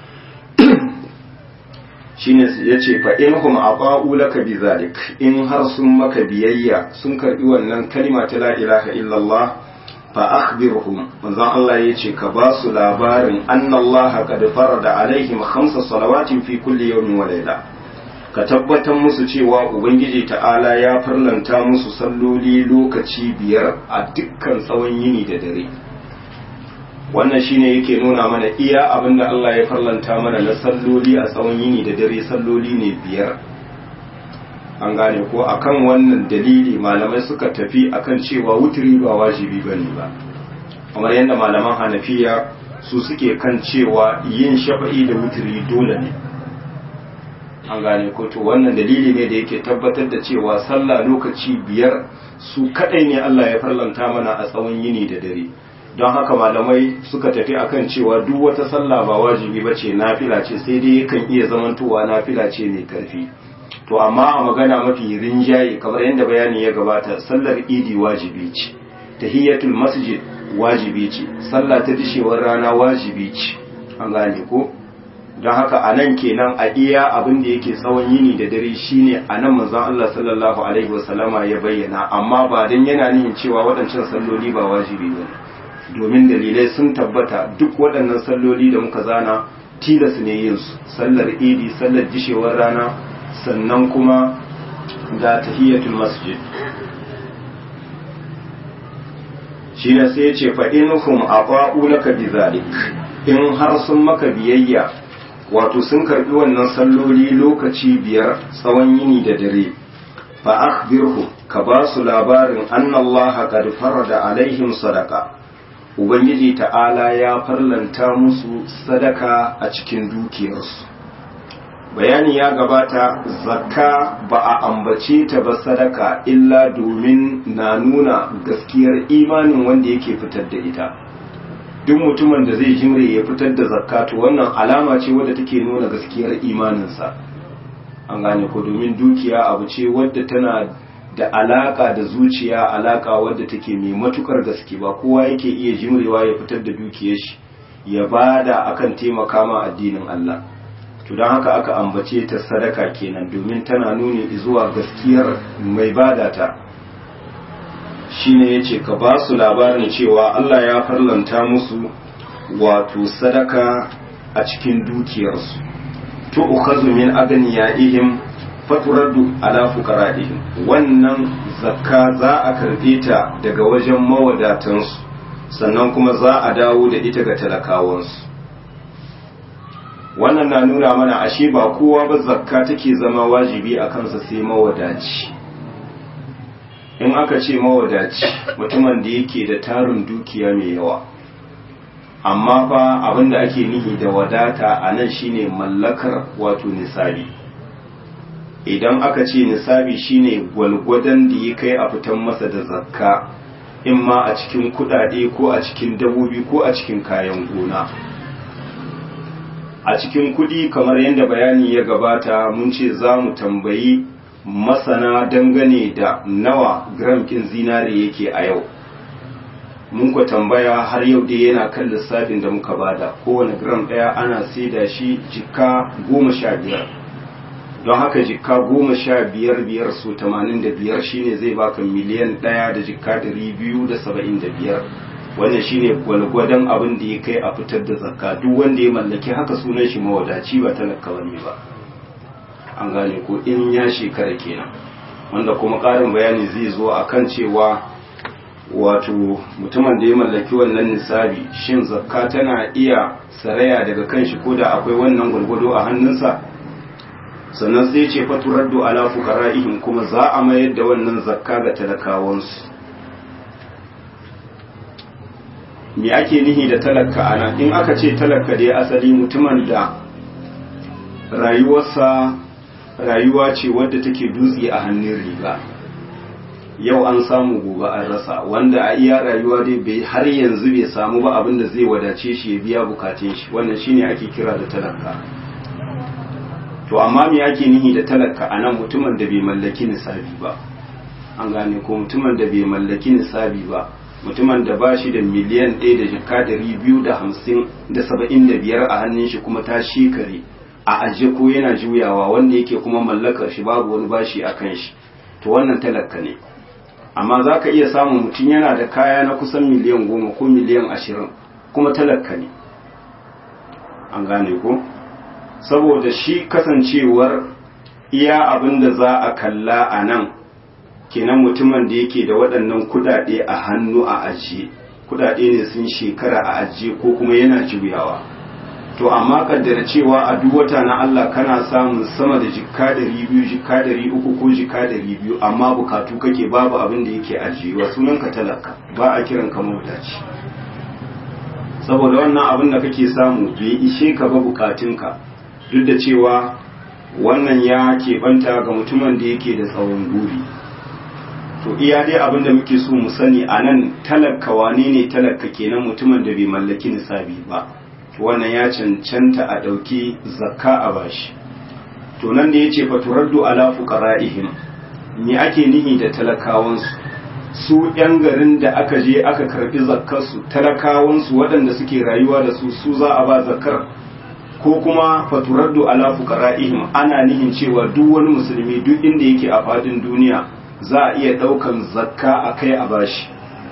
shine yace fa in hum aqa'u laka bizalik in har sun maka biyayya sun karbi wannan kalma ta la ilaha illallah fa akhbirhum manzon Allah yace ka ba su labarin annallaha qad farada alaihim khamsa salawatin fi kulli yawmin wa layla ka tabbatar musu cewa ubangiji ta'ala ya farlanta musu salloli lokaci biyar a dukkan tsawon yini da dare wannan shine yake nuna mana iya abinda Allah ya farlanta mana na salloli a tsawon yini da dare salloli ne biyar an gane ko akan wannan dalili malamai suka tafi akan cewa wuturi ba wajibi bane ba kamar yadda malaman hanafiya su suke kan cewa yin shafa'i da wuturi dole ne an gane ko to wannan dalili ne da yake tabbatar da cewa sallah lokaci biyar su kadai ne Allah ya farlanta mana a tsawon yini da dare don haka malamai suka tafi akan cewa duk wata sallah ba wajibi ba ce nafila ce sai dai yakan iya zamantowa nafila ce mai karfi to amma a magana mafi rinjaye kamar yadda bayani ya gabata sallar idi wajibi ce tahiyatul masjid wajibi ce sallah ta dishewar rana wajibi ce an gane ko don haka a nan kenan a iya abin da yake tsawon yini da dare shine a nan manzon Allah sallallahu alaihi wasallama ya bayyana amma ba dan yana nihin cewa waɗancan salloli ba wajibi ba domin dalilai sun tabbata duk waɗannan salloli da muka zana tilas ne yin su sallar idi sallar dishewar rana sannan kuma da tahiyatul masjid shi ne sai ya ce fa inhum aqa'u laka bizalik in har sun maka biyayya wato sun karbi wannan salloli lokaci biyar tsawon yini da dare fa akhbirhu ka ba su labarin annallaha qad farada alaihim sadaqa ubangiji ta'ala ya farlanta musu sadaka a cikin dukiyarsu bayani ya gabata zakka ba a ambace ta ba sadaka illa domin na nuna gaskiyar imanin wanda yake fitar da ita duk mutumin da zai jimre ya fitar da zakka to wannan alama ce wadda take nuna gaskiyar imaninsa an gane ko domin dukiya abu ce wadda tana da alaka da zuciya alaka wadda take mai matukar gaske ba kowa yake iya jimrewa ya fitar da dukiyar shi ya bada akan taimaka ma addinin Allah to don haka aka ambace ta sadaka kenan domin tana nuni zuwa gaskiyar mai bada ta shine yace ka ba su labarin cewa Allah ya farlanta musu wato sadaka a cikin dukiyarsu to ukhazu min aganiyaihim faturaddu ala fuqara'ihim wannan zakka za a karbe ta daga wajen mawadatansu sannan kuma za a dawo da ita ga talakawansu wannan na nuna mana ashe ba kowa ba zakka take zama wajibi a kansa sai mawadaci in aka ce mawadaci mutumin da yake da tarin dukiya mai yawa amma fa abinda ake nihi da wadata a nan shine mallakar wato nisabi idan aka ce nisabi shine gwalgwadon da ya kai a fitan masa da zakka in ma a cikin kudade ko a cikin dabobi ko a cikin kayan gona a cikin kudi kamar yadda bayani ya gabata mun ce za mu tambayi masana dangane da nawa gram kin zinare yake a yau mun ku tambaya har yau dai yana kan lissafin da muka bada kowane gram ɗaya ana saida shi jika goma sha biyar don haka jikka goma sha biyar biyar su tamanin da biyar shine zai baka miliyan ɗaya da jikka ɗari biyu da saba'in da biyar wannan shine gwalgwadon abin da ya kai a fitar da zakka duk wanda ya mallaki haka sunan shi mawadaci ba talaka bane ba an gane ko in ya shekara kenan wanda kuma ƙarin bayani zai zo akan cewa wato mutumin da ya mallaki wannan nisabi shin zakka tana iya saraya daga kan shi ko da akwai wannan gwalgwado a hannunsa sannan sai ce faturaddu ala fuqara'ihim kuma za a mayar da wannan zakka ga talakawansu me ake nihi da talaka ana in aka ce talaka dai asali mutumin da rayuwarsa rayuwa ce wadda take dutse a hannun riga yau an samu gobe an rasa wanda a iya rayuwa dai bai har yanzu bai samu ba abin da zai wadace shi ya biya bukatun shi wannan shine ake kira da talaka to amma me ake nihi da talaka anan mutumin da bai mallaki nisabi ba an gane ko mutumin da bai mallaki nisabi ba mutumin da ba shi da miliyan ɗaya da jika ɗari biyu da hamsin da saba'in da biyar a hannun shi kuma ta shekare a ajiye ko yana juyawa wanda yake kuma mallakar shi babu wani bashi a kan shi to wannan talaka ne amma za ka iya samun mutum yana da kaya na kusan miliyan goma ko miliyan ashirin kuma talaka ne an gane ko saboda shi kasancewar iya abin da za a kalla a nan kenan mutumin da yake da waɗannan kudade a hannu a ajiye kudade ne sun shekara a ajiye ko kuma yana juyawa to amma kaddara cewa a duk wata na Allah kana samun sama da jikka ɗari biyu jikka ɗari uku ko jikka ɗari biyu amma bukatu kake babu abin da yake ajiyewa sunan ka talaka ba a kiran ka mawadaci saboda wannan abin da kake samu bai ishe ka ba bukatunka duk da cewa wannan ya keɓanta ga mutumin da yake da tsawon guri to iya dai abin da muke so mu sani a nan talaka wane ne talaka kenan mutumin da bai mallaki nisabi ba wannan ya cancanta a ɗauki zakka a bashi to nan da ya ce faturaddu ala fuqara'ihim me ake nihi da talakawansu su yan garin da aka je aka karbi zakkarsu talakawansu waɗanda suke rayuwa da su su za a ba zakkar ko kuma faturaddu ala fuqara'ihim ana nihin cewa duk wani musulmi duk inda yake a fadin duniya za a iya ɗaukan zakka a kai a bashi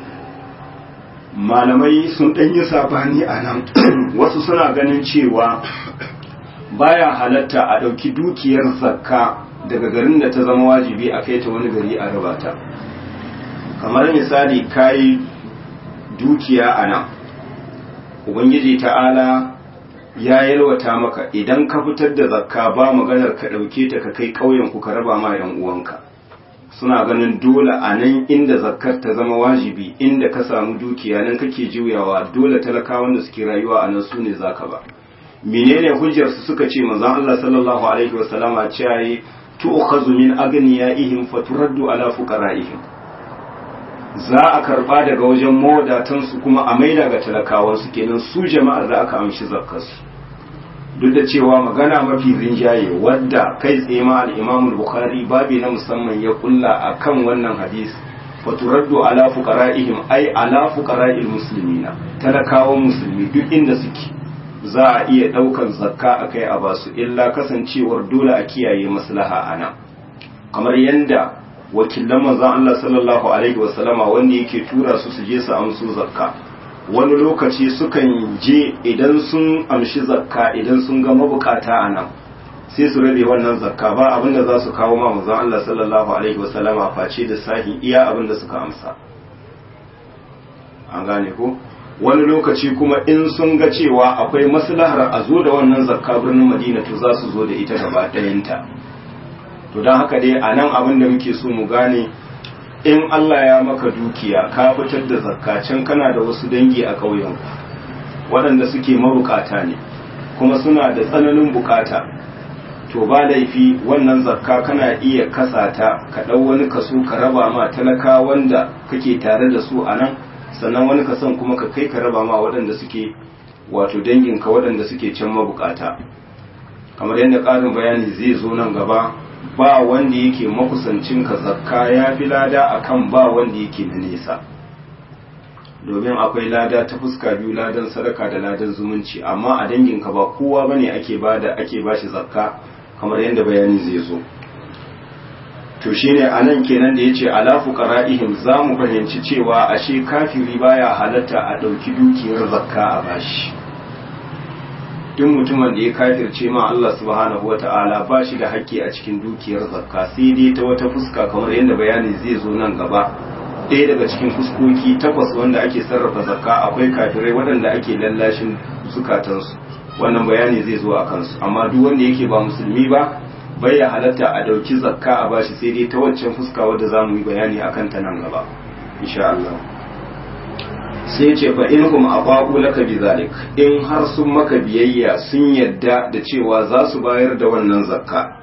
malamai sun ɗan yi sabani a nan wasu suna ganin cewa baya halatta a ɗauki dukiyar zakka daga garin da ta zama wajibi a kai ta wani gari a raba ta kamar misali kayi dukiya a nan ubangiji ta'ala ya yalwata maka idan ka fitar da zakka ba maganar ka ɗauke ta ka kai ƙauyen ku ka raba ma 'yan uwanka suna ganin dole a nan inda zakkar ta zama wajibi inda ka samu dukiya nan kake juyawa dole talakawan da suke rayuwa a nan su ne zaka ba menene hujjar su suka ce manzon Allah sallallahu alaihi wasallama cewa yi tu'khazu min aghniyaihim faturaddu ala fuqara'ihim za a karba daga wajen mawadatan su kuma a maida ga talakawan su kenan su jama'ar da aka amshi zakkar su duk da cewa magana mafi rinjaye wadda kai tsaye ma al-Imam al-Bukhari babi na musamman ya kulla akan wannan hadisi faturaddu ala fuqara'ihim ay ala fuqara'il muslimina talakawan musulmi duk inda suke za a iya daukan zakka akai a basu illa kasancewar dole a kiyaye maslaha ana kamar yanda wakilan manzon Allah sallallahu alaihi wasallama wanda yake tura su su je su amsu zakka wani lokaci sukan je idan sun amshi zakka idan sun ga mabukata a nan sai su rabe wannan zakka ba abinda za su kawo ma manzon Allah sallallahu alaihi wasallama face da sahi iya abinda suka amsa an gane ko wani lokaci kuma in sun ga cewa akwai maslahar a zo da wannan zakka birnin Madina to za su zo da ita gaba ɗayanta to don haka dai a nan abin da muke so mu gane in Allah ya maka dukiya ka fitar da zakka can kana da wasu dangi a ƙauyen waɗanda suke mabukata ne kuma suna da tsananin bukata to ba laifi wannan zakka kana iya kasata ka ɗau wani kaso ka raba ma talaka wanda kake tare da su a nan sannan wani kason kuma ka kai ka raba ma waɗanda suke wato danginka waɗanda suke can mabukata kamar yadda ƙarin bayani zai zo nan gaba ba wanda yake makusancin ka zakka ya fi lada akan ba wanda yake na nesa domin akwai lada ta fuska biyu ladan sadaka da ladan zumunci amma a danginka ba kowa bane ake bada ake bashi zakka kamar yadda bayani zai zo to shine anan kenan da yace ala fuqara'ihim za mu fahimci cewa ashe kafiri baya halatta a ɗauki dukiyar zakka a bashi duk mutumin da ya kafirce ma Allah subhanahu wata'ala ba shi da haƙƙi a cikin dukiyar zakka sai dai ta wata fuska kamar yadda bayani zai zo nan gaba ɗaya daga cikin fuskoki takwas wanda ake sarrafa zakka akwai kafirai waɗanda ake lallashin zukatansu wannan bayani zai zo a kansu amma duk wanda yake ba musulmi ba bai ya halatta a ɗauki zakka a bashi sai dai ta waccan fuska wadda za mu yi bayani a kanta nan gaba insha Allah sai ce fa in kuma aqaqu laka bizalik in har sun maka biyayya sun yadda da cewa za su bayar da wannan zakka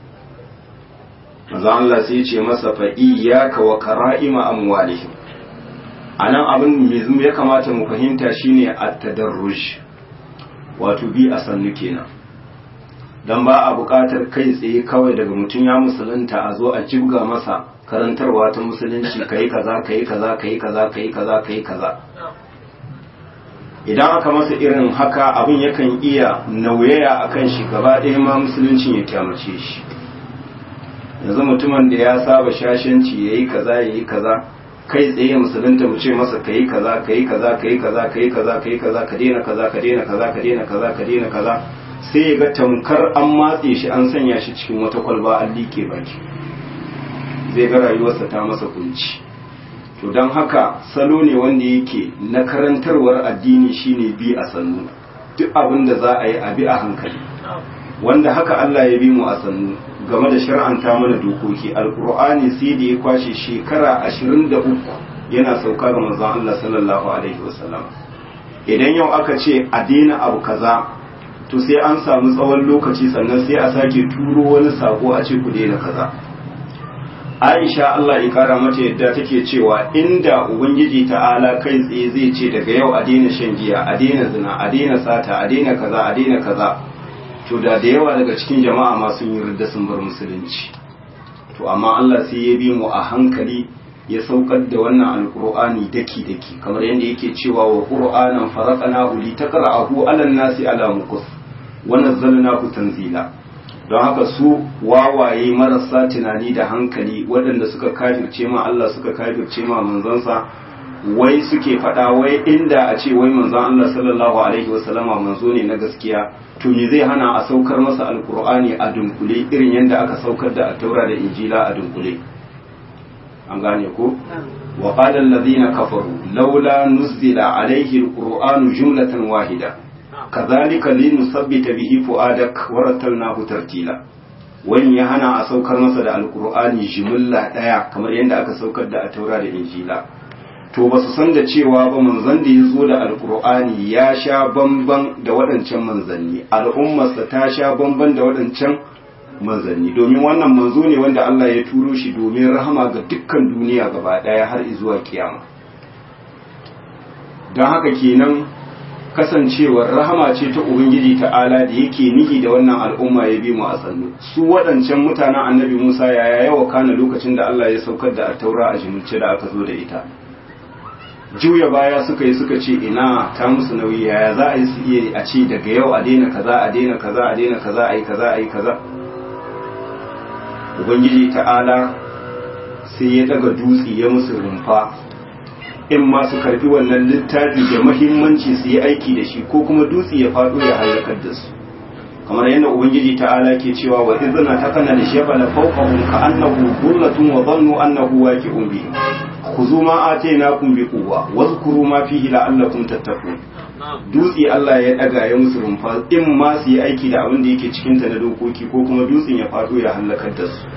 manzo Allah sai ce masa fa iyyaka wa kara'ima amwalihim anan abin me ya kamata mu fahimta shine at-tadarruj wato bi a sannu kenan dan ba a buƙatar kai tsaye kawai daga mutum ya musulunta a zo a jibga masa karantarwa ta musulunci kai kaza kai kaza kai kaza kai kaza kai kaza idan aka masa irin haka abin yakan iya nauyaya akan shi gaba ɗaya ma musuluncin ya kyamace shi yanzu mutumin da ya saba shashanci yayi kaza yayi kaza kai tsaye musulunta mu ce masa kai kaza kai kaza kai kaza kai kaza kai kaza ka daina kaza ka daina kaza ka daina kaza ka daina kaza sai ya ga tamkar an matse shi an sanya shi cikin wata kwalba an like baki zai ga rayuwarsa ta masa kunci to don haka salo ne wanda yake na karantarwar addini shine bi a sannu duk abin da za a yi a bi a hankali wanda haka Allah ya bi mu a sannu game da shar'anta mana dokoki alkur'ani sai da ya kwashe shekara 23 yana sauka ga manzon Allah sallallahu alaihi wasallam idan yau aka ce a daina abu kaza to sai an samu tsawon lokaci sannan sai a sake turo wani sako a ce ku daina kaza Aisha Allah ya kara mata yadda take cewa inda Ubangiji ta'ala kai tsaye zai ce daga yau a daina shan giya a daina zina a daina sata a daina kaza a daina kaza to da da yawa daga cikin jama'a ma sun yi ridda sun bar musulunci to amma Allah sai ya bi mu a hankali ya saukar da wannan alqur'ani daki daki kamar yadda yake cewa wa qur'anan faraqnahu li taqra'ahu 'ala an-nasi 'ala muqas wa nazzalnahu tanzila don haka su wawaye marasa tunani da hankali waɗanda suka kafirce ma Allah suka kafirce ma manzansa wai suke faɗa wai inda a ce wai manzon Allah sallallahu alaihi wasallama manzo ne na gaskiya to me zai hana a saukar masa alkur'ani a dunkule irin yadda aka saukar da taura da injila a dunkule an gane ko wa qala alladhina kafaru laula nuzila alaihi alqur'anu jumlatan wahida kadhalika linusabbita bihi fuadak wa rattalnahu tartila wani ya hana a saukar masa da alkur'ani jimilla daya kamar yadda aka saukar da taura da injila to ba su san da cewa ba manzon da ya zo da alkur'ani ya sha bamban da waɗancan manzanni al'ummarsa ta sha bamban da waɗancan manzanni domin wannan manzo ne wanda Allah ya turo shi domin rahama ga dukkan duniya gaba ɗaya har zuwa kiyama don haka kenan kasancewar rahama ce ta ubangiji ta'ala da yake nihi da wannan al'umma ya bi mu a sannu su waɗancan mutanen annabi musa yaya yawa kana lokacin da Allah ya saukar da taura a jimilce da aka zo da ita juya baya suka yi suka ce ina ta musu nauyi yaya za a yi su iya a ce daga yau a daina kaza a daina kaza a daina kaza a yi kaza a yi kaza ubangiji ta'ala sai ya daga dutse ya musu rumfa in ma su karbi wannan littafi da mahimmanci su yi aiki da shi ko kuma dutse ya faɗo ya halakar da su kamar yadda ubangiji ta'ala ke cewa wa izna takana li shabala fawqahum ka annahu dhullatun wa dhannu annahu waqi'un bihim khudhu ma atainakum bi quwwa wadhkuru ma fihi la'allakum tattaqun dutse Allah ya daga ya musu rumfa in ma su yi aiki da abin da yake cikin ta na dokoki ko kuma dutsen ya faɗo ya halakar da su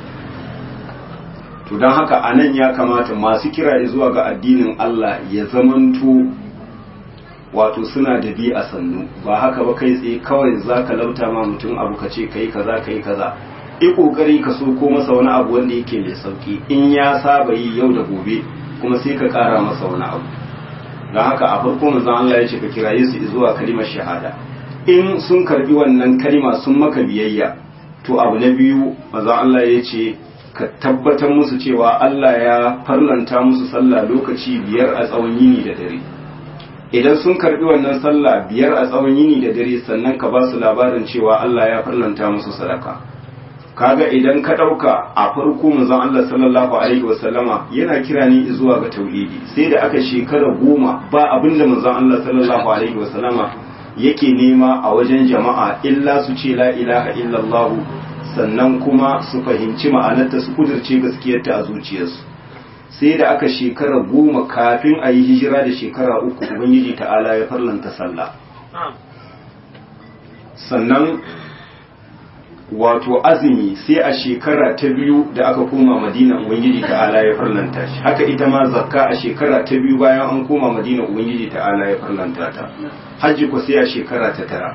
to don haka anan ya kamata masu kira zuwa ga addinin Allah ya zamanto wato suna da bi a sannu ba haka ba kai tsaye kawai za ka lauta ma mutum abu ka ce kai kaza kai kaza i kokari ka so ko masa wani abu wanda yake mai sauki in ya saba yi yau da gobe kuma sai ka kara masa wani abu don haka a farko manzon Allah ya ce ka kiraye su zuwa kalimar shahada in sun karbi wannan kalima sun maka biyayya to abu na biyu manzon Allah ya ce ka tabbatar musu cewa Allah ya farlanta musu sallah lokaci biyar a tsawon yini da dare idan sun karbi wannan sallah biyar a tsawon yini da dare sannan ka ba su labarin cewa Allah ya farlanta musu sadaka kaga idan ka ɗauka a farko manzon Allah sallallahu alaihi wasallama yana kira ni zuwa ga tauhidi sai da aka shekara goma ba abin da manzon Allah sallallahu alaihi wasallama yake nema a wajen jama'a illa su ce la ilaha illallah sannan kuma su fahimci ma'anarta su kudirce gaskiyarta a zuciyarsu sai da aka shekara goma kafin a yi hijira da shekara uku ubangiji ta'ala ya farlanta sallah sannan wato azumi sai a shekara ta biyu da aka koma madina ubangiji ta'ala ya farlanta shi haka ita ma zakka a shekara ta biyu bayan an koma madina ubangiji ta'ala ya farlanta ta hajji ko sai a shekara ta tara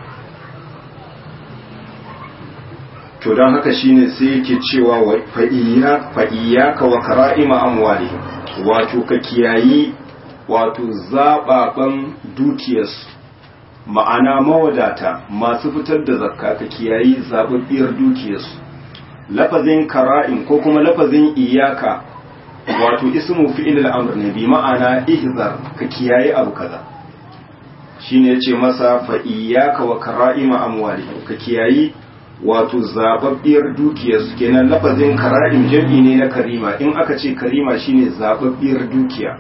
to don haka shine sai yake cewa fa iyyaka wa kara'ima amwalihim wato ka kiyayi wato zababan dukiyarsu ma'ana mawadata masu fitar da zakka ka kiyayi zababbiyar dukiyarsu lafazin kara'in ko kuma lafazin iyaka wato ismu fi'il al-amr ne bi ma'ana ihzar ka kiyayi abu kaza shine yace masa fa iyyaka wa kara'ima amwalihim ka kiyayi wato zababbiyar dukiyarsu kenan lafazin kara'im jam'i ne na karima in aka ce karima shine zababbiyar dukiya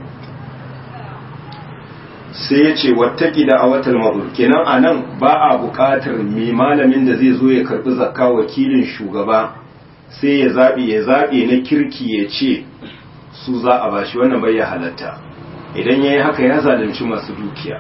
sai ya ce wattaki da awatal mabur kenan a nan ba a buƙatar mai malamin da zai zo ya karɓi zakka wakilin shugaba sai ya zaɓi ya zaɓe na kirki ya ce su za a bashi wannan bai ya halatta idan ya yi haka ya zalunci masu dukiya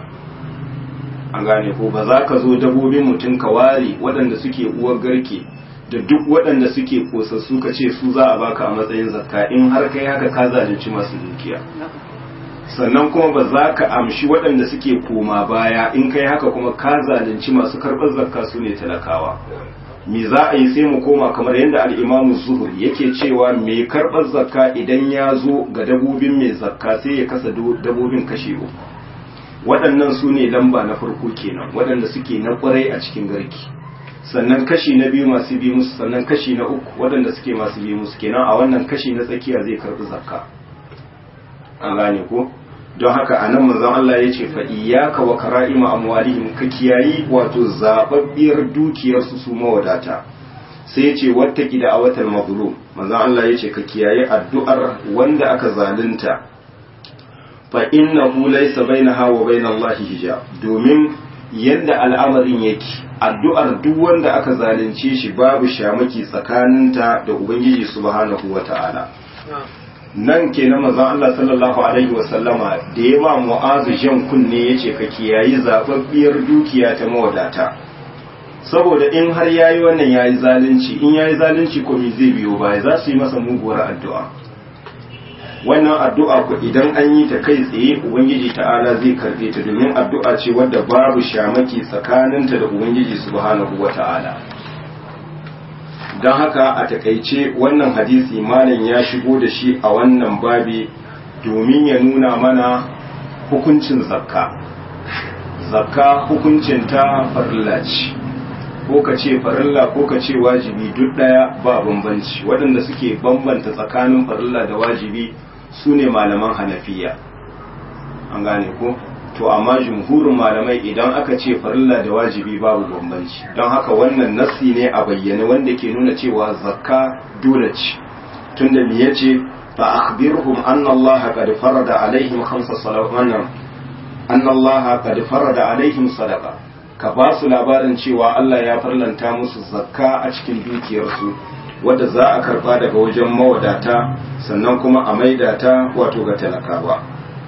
an gane ko ba za ka zo dabobin mutum ka ware waɗanda suke uwar garke da duk waɗanda suke kosassu ka ce su za a baka a matsayin zakka in har kai haka ka zalunci masu dukiya sannan kuma ba za ka amshi waɗanda suke koma baya in kai haka kuma ka zalunci masu karɓar zakka su ne talakawa me za a yi sai mu koma kamar yadda al'imamu zuhur yake cewa mai karɓar zakka idan ya zo ga dabobin mai zakka sai ya kasa dabobin kashe uku waɗannan su ne lamba na farko kenan waɗanda suke na ƙwarai a cikin garki sannan kashi na biyu masu bi musu sannan kashi na uku waɗanda suke masu bi musu kenan a wannan kashi na tsakiya zai karɓi zakka an gane ko don haka a nan manzon Allah ya ce fa iyyaka wa kara'ima amwalihim ka kiyayi wato zababbiyar dukiyar su su mawadata sai ya ce wattaki da awatal mazlum manzon Allah ya ce ka kiyayi addu'ar wanda aka zalunta fa innahu laysa bainaha wa bainallahi hijab domin yadda al'amarin yake addu'ar duk wanda aka zalunce shi babu shamaki tsakaninta da ubangiji subhanahu wata'ala nan ke na manzon Allah sallallahu alaihi wa sallama da ya ba mu'azu jan kunne yace ka kiyayi zababbiyar dukiya ta mawadata saboda in har yayi wannan yayi zalunci in yayi zalunci ko me zai biyo baya za su yi masa muguwar addu'a wannan addu'a ku idan an yi ta kai tsaye ubangiji ta'ala zai karbe ta domin addu'a ce wadda babu shamaki tsakaninta da ubangiji subhanahu wata'ala don haka a takaice wannan hadisi malam ya shigo da shi a wannan babi domin ya nuna mana hukuncin zakka zakka hukuncin ta farilla ce ko ka ce farilla ko ka ce wajibi duk daya ba bambanci waɗanda suke bambanta tsakanin farilla da wajibi su ne malaman hanafiya an gane ko to amma jumhurin malamai idan aka ce farilla da wajibi babu bambanci don haka wannan nassi ne a bayyane wanda ke nuna cewa zakka dole ce tunda me yace fa akhbirhum anna allaha qad farada alaihim khamsa salawat anna allaha qad farada alaihim sadaqa ka ba su labarin cewa Allah ya farlanta musu zakka a cikin dukiyarsu wadda za a karba daga wajen mawadata sannan kuma a maida ta wato ga talakawa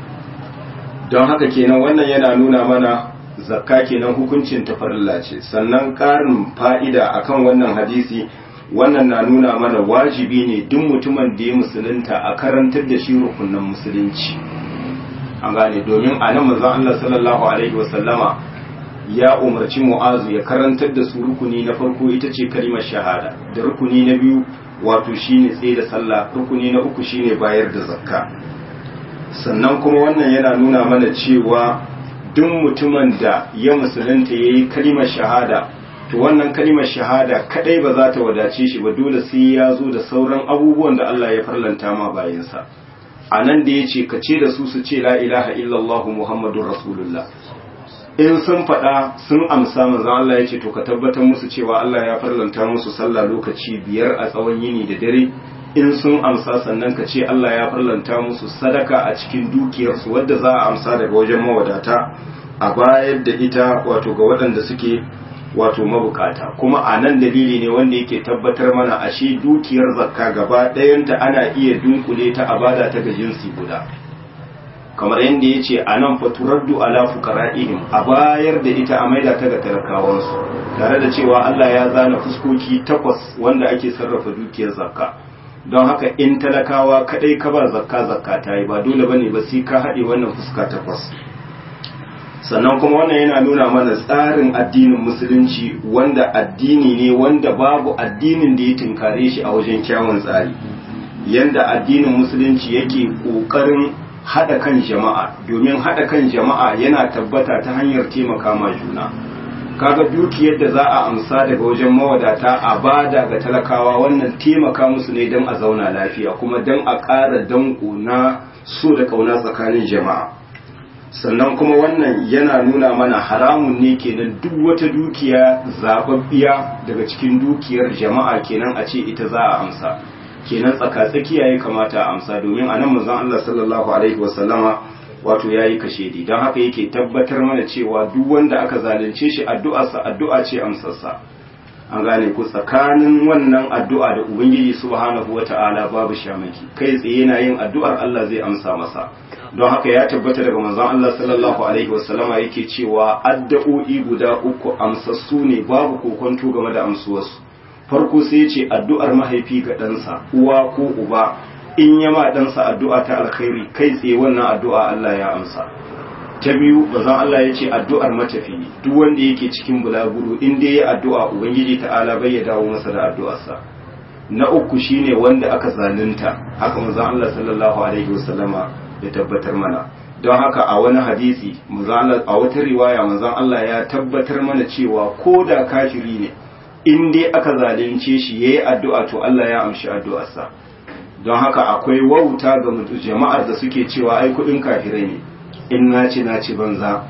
don haka kenan wannan yana nuna mana zakka kenan hukuncin tafarilla ce sannan ƙarin fa'ida akan wannan hadisi wannan na nuna mana wajibi ne duk mutumin da ya musulunta a karantar da shi rukunan musulunci an gane domin a nan manzon Allah sallallahu alaihi wasallama ya umarci mu'azu ya karantar da su rukuni na farko ita ce kalimar shahada da rukuni na biyu wato shine tsaye da sallah rukuni na uku shine bayar da zakka sannan kuma wannan yana nuna mana cewa duk mutumin da ya musulunta ya yi kalimar shahada to wannan kalimar shahada kadai ba za ta wadace shi ba dole sai ya zo da sauran abubuwan da Allah ya farlanta ma bayansa a nan da ya ce ka ce da su su ce la ilaha illallah muhammadun rasulullah in sun faɗa sun amsa manzon Allah ya ce to ka tabbatar musu cewa Allah ya farlanta musu sallah lokaci biyar a tsawon yini da dare in sun amsa sannan ka ce Allah ya farlanta musu sadaka a cikin dukiyarsu wadda za a amsa daga wajen mawadata a bayar da ita wato ga waɗanda suke wato mabukata kuma a nan dalili ne wanda yake tabbatar mana ashe dukiyar zakka gaba ɗayanta ana iya dunkule ta a bada ta ga jinsi guda kamar yadda ya ce a nan faturaddu ala fuqara'ihim a bayar da ita a maida ta ga talakawansu tare da cewa Allah ya zana fuskoki takwas wanda ake sarrafa dukiyar zakka don haka in talakawa kadai ka ba zakka zakka ta yi ba dole bane ba sai ka haɗe wannan fuska takwas sannan kuma wannan yana nuna mana tsarin addinin musulunci wanda addini ne wanda babu addinin da ya tunkare shi a wajen kyawun tsari yanda addinin musulunci yake ƙoƙarin haɗa kan jama'a domin haɗa kan jama'a yana tabbata ta hanyar taimaka ma juna kaga dukiyar da za a amsa daga wajen mawadata a bada ga talakawa wannan taimaka musu ne don a zauna lafiya kuma don a ƙara danko na so da ƙauna tsakanin jama'a sannan kuma wannan yana nuna mana haramun ne kenan duk wata dukiya zababbiya daga cikin dukiyar jama'a kenan a ce ita za a amsa kenan tsaka-tsakiya ya kamata a amsa domin a nan manzon Allah sallallahu alaihi wasallama wato ya yi kashedi don haka yake tabbatar mana cewa duk wanda aka zalunce shi addu'arsa addu'a ce amsarsa an gane ku tsakanin wannan addu'a da ubangiji subhanahu wata'ala babu shamaki kai tsaye yana yin addu'ar Allah zai amsa masa don haka ya tabbata daga manzon Allah sallallahu alaihi wasallama yake cewa addu'o'i guda uku amsassu ne babu kokonto game da amsuwarsu farko sai ya ce addu'ar mahaifi ga ɗansa uwa ko uba in ya ma ɗansa addu'a ta alkhairi kai tsaye wannan addu'a Allah ya amsa ta biyu bazan Allah ya ce addu'ar matafi duk wanda yake cikin bulaguro in dai ya addu'a ubangiji ta'ala bai ya dawo masa da addu'arsa na uku shine wanda aka zalunta haka manzon Allah sallallahu alaihi wasallama ya tabbatar mana don haka a wani hadisi a wata riwaya manzon Allah ya tabbatar mana cewa ko da kafiri ne in dai aka zalunce shi yayi addu'a to Allah ya amshi addu'arsa don haka akwai wauta ga jama'ar da suke cewa ai kudin kafirai ne in na ci na ci banza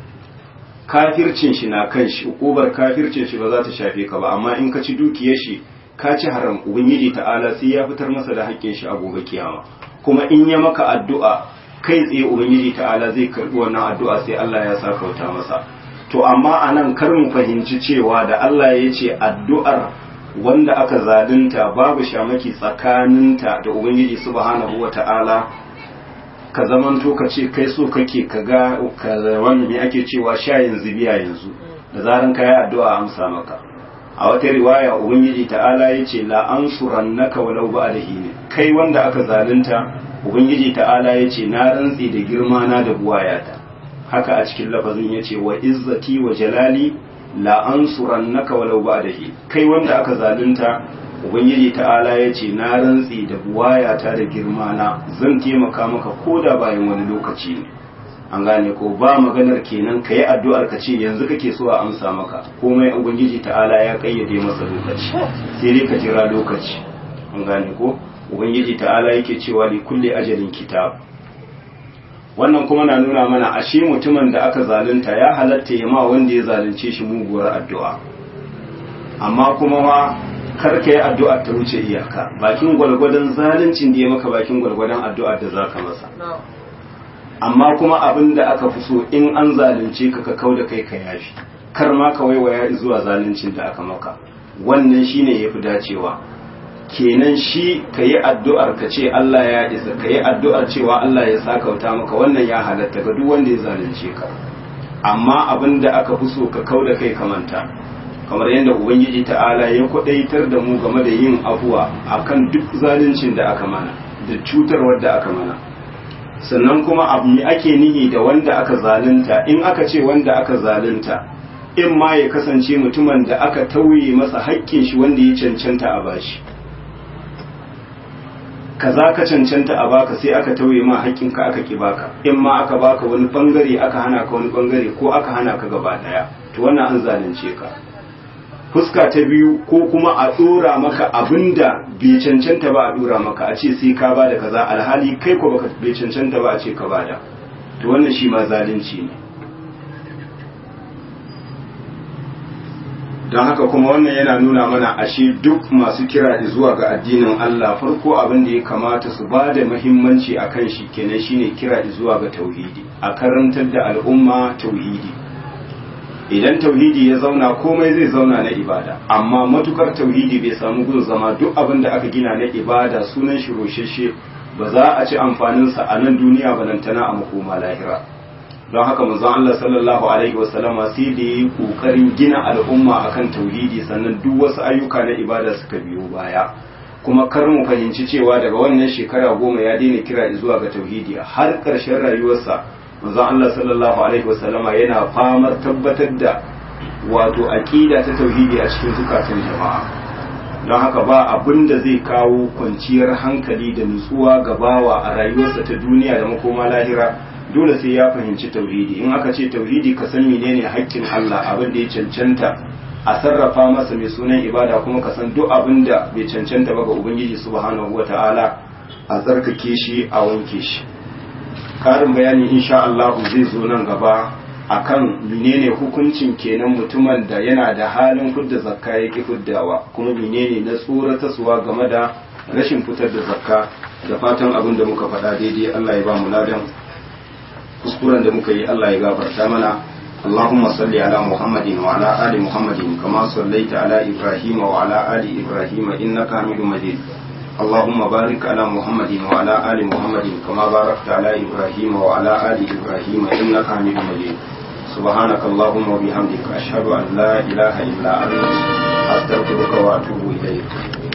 kafircin shi na kan shi ukubar kafircin shi ba za ta shafe ka ba amma in ka ci dukiyar shi ka ci haram ubangiji ta'ala sai ya fitar masa da haƙƙin shi a gobe kiyama kuma in ya maka addu'a kai tsaye ubangiji ta'ala zai karbi wannan addu'a sai Allah ya sa kauta masa to amma anan kar mu fahimci cewa da Allah ya ce addu'ar wanda aka zalunta babu shamaki tsakaninta da ubangiji subhanahu wata'ala ka zamanto ka ce kai so kake ka ga wannan me ake cewa shayin zubiya yanzu da zaran ka yi addu'a amsa maka a wata riwaya ubangiji ta'ala ya ce la ansurannaka walau ba'dahi ne kai wanda aka zalunta ubangiji ta'ala ya ce na rantsi da girma na da buwayata haka a cikin lafazin ya ce wa izzati wa jalali la ansurannaka walau ba'dahi kai wanda aka zalunta ubangiji ta'ala ya ce na rantsi da buwayata da girma na zan taimaka maka koda bayan wani lokaci ne an gane ko ba maganar kenan ka yi addu'ar ka ce yanzu kake so a amsa maka komai ubangiji ta'ala ya kayyade masa lokaci sai dai ka jira lokaci an gane ko ubangiji ta'ala yake cewa li kulli ajalin kitab wannan kuma na nuna mana ashe mutumin da aka zalunta ya halatta ya ma wanda ya zalunce shi muguwar addu'a amma kuma ma kar ka yi addu'ar ta wuce iyaka bakin gwalgwadon zaluncin da ya maka bakin gwalgwadon addu'ar da zaka masa amma kuma abin da aka fi so in an zalunce ka ka kau da kai ka yafi kar ma ka waiwaya zuwa zaluncin da aka maka wannan shine yafi dacewa kenan shi ka yi addu'ar ka ce Allah ya isa ka yi addu'ar cewa Allah ya sakauta maka wannan ya halatta ga duk wanda ya zalunce ka amma abin da aka fi so ka kau da kai ka manta kamar yadda ubangiji ta'ala ya kwadaitar da mu game da yin afuwa akan duk zaluncin da aka mana da cutarwar da aka mana sannan kuma abu ne ake nihi da wanda aka zalunta in aka ce wanda aka zalunta in ma ya kasance mutumin da aka tauye masa haƙƙin shi wanda ya cancanta a bashi kaza ka cancanta a baka sai aka tauye ma haƙƙin ka aka ki baka in ma aka baka wani bangare aka hana ka wani bangare ko aka hana ka gaba daya to wannan an zalunce ka fuska ta biyu ko kuma a dora maka abinda bai cancanta ba a dora maka a ce sai ka bada kaza alhali kai ko baka bai cancanta ba a ce ka bada to wannan shi ma zalunci ne don haka kuma wannan yana nuna mana ashe duk masu kira zuwa ga addinin Allah farko abin da ya kamata su ba da muhimmanci a kan shi kenan shine kira zuwa ga tauhidi a karantar da al'umma tauhidi idan tauhidi ya zauna komai zai zauna na ibada amma matukar tauhidi bai samu gun zama duk abin da aka gina na ibada sunan shi rosheshe ba za a ci amfaninsa a nan duniya balantana a makoma lahira don haka manzon Allah sallallahu alaihi wasallama sai da yi kokarin gina al'umma akan tauhidi sannan duk wasu ayyuka na ibada suka biyo baya kuma kar mu fahimci cewa daga wannan shekara goma ya daina kira zuwa ga tauhidi har ƙarshen rayuwarsa manzon Allah sallallahu alaihi wasallama yana famar tabbatar da wato aqida ta tauhidi a cikin zukatan jama'a don haka ba abin da zai kawo kwanciyar hankali da nutsuwa ga bawa a rayuwarsa ta duniya da makoma lahira dole sai ya fahimci tauhidi in aka ce tauhidi ka san menene haƙƙin Allah abin da ya cancanta a sarrafa masa mai sunan ibada kuma ka san duk abin da bai cancanta ba ga ubangiji subhanahu wata'ala a tsarkake shi a wanke shi karin bayani insha Allah zai zo nan gaba akan menene hukuncin kenan mutumin da yana da halin fudda zakka yake fuddawa kuma menene na tsoratarwa game da rashin fitar da zakka da fatan abin da muka faɗa daidai Allah ya ba mu ladan kuskuren da muka yi Allah ya gafarta mana اللهم صل على محمد وعلى آل محمد كما صليت على إبراهيم وعلى آل إبراهيم إنك حميد مجيد اللهم بارك على محمد وعلى آل محمد كما باركت على إبراهيم وعلى آل إبراهيم إنك حميد مجيد سبحانك اللهم وبحمدك أشهد أن لا إله إلا أنت أستغفرك وأتوب إليك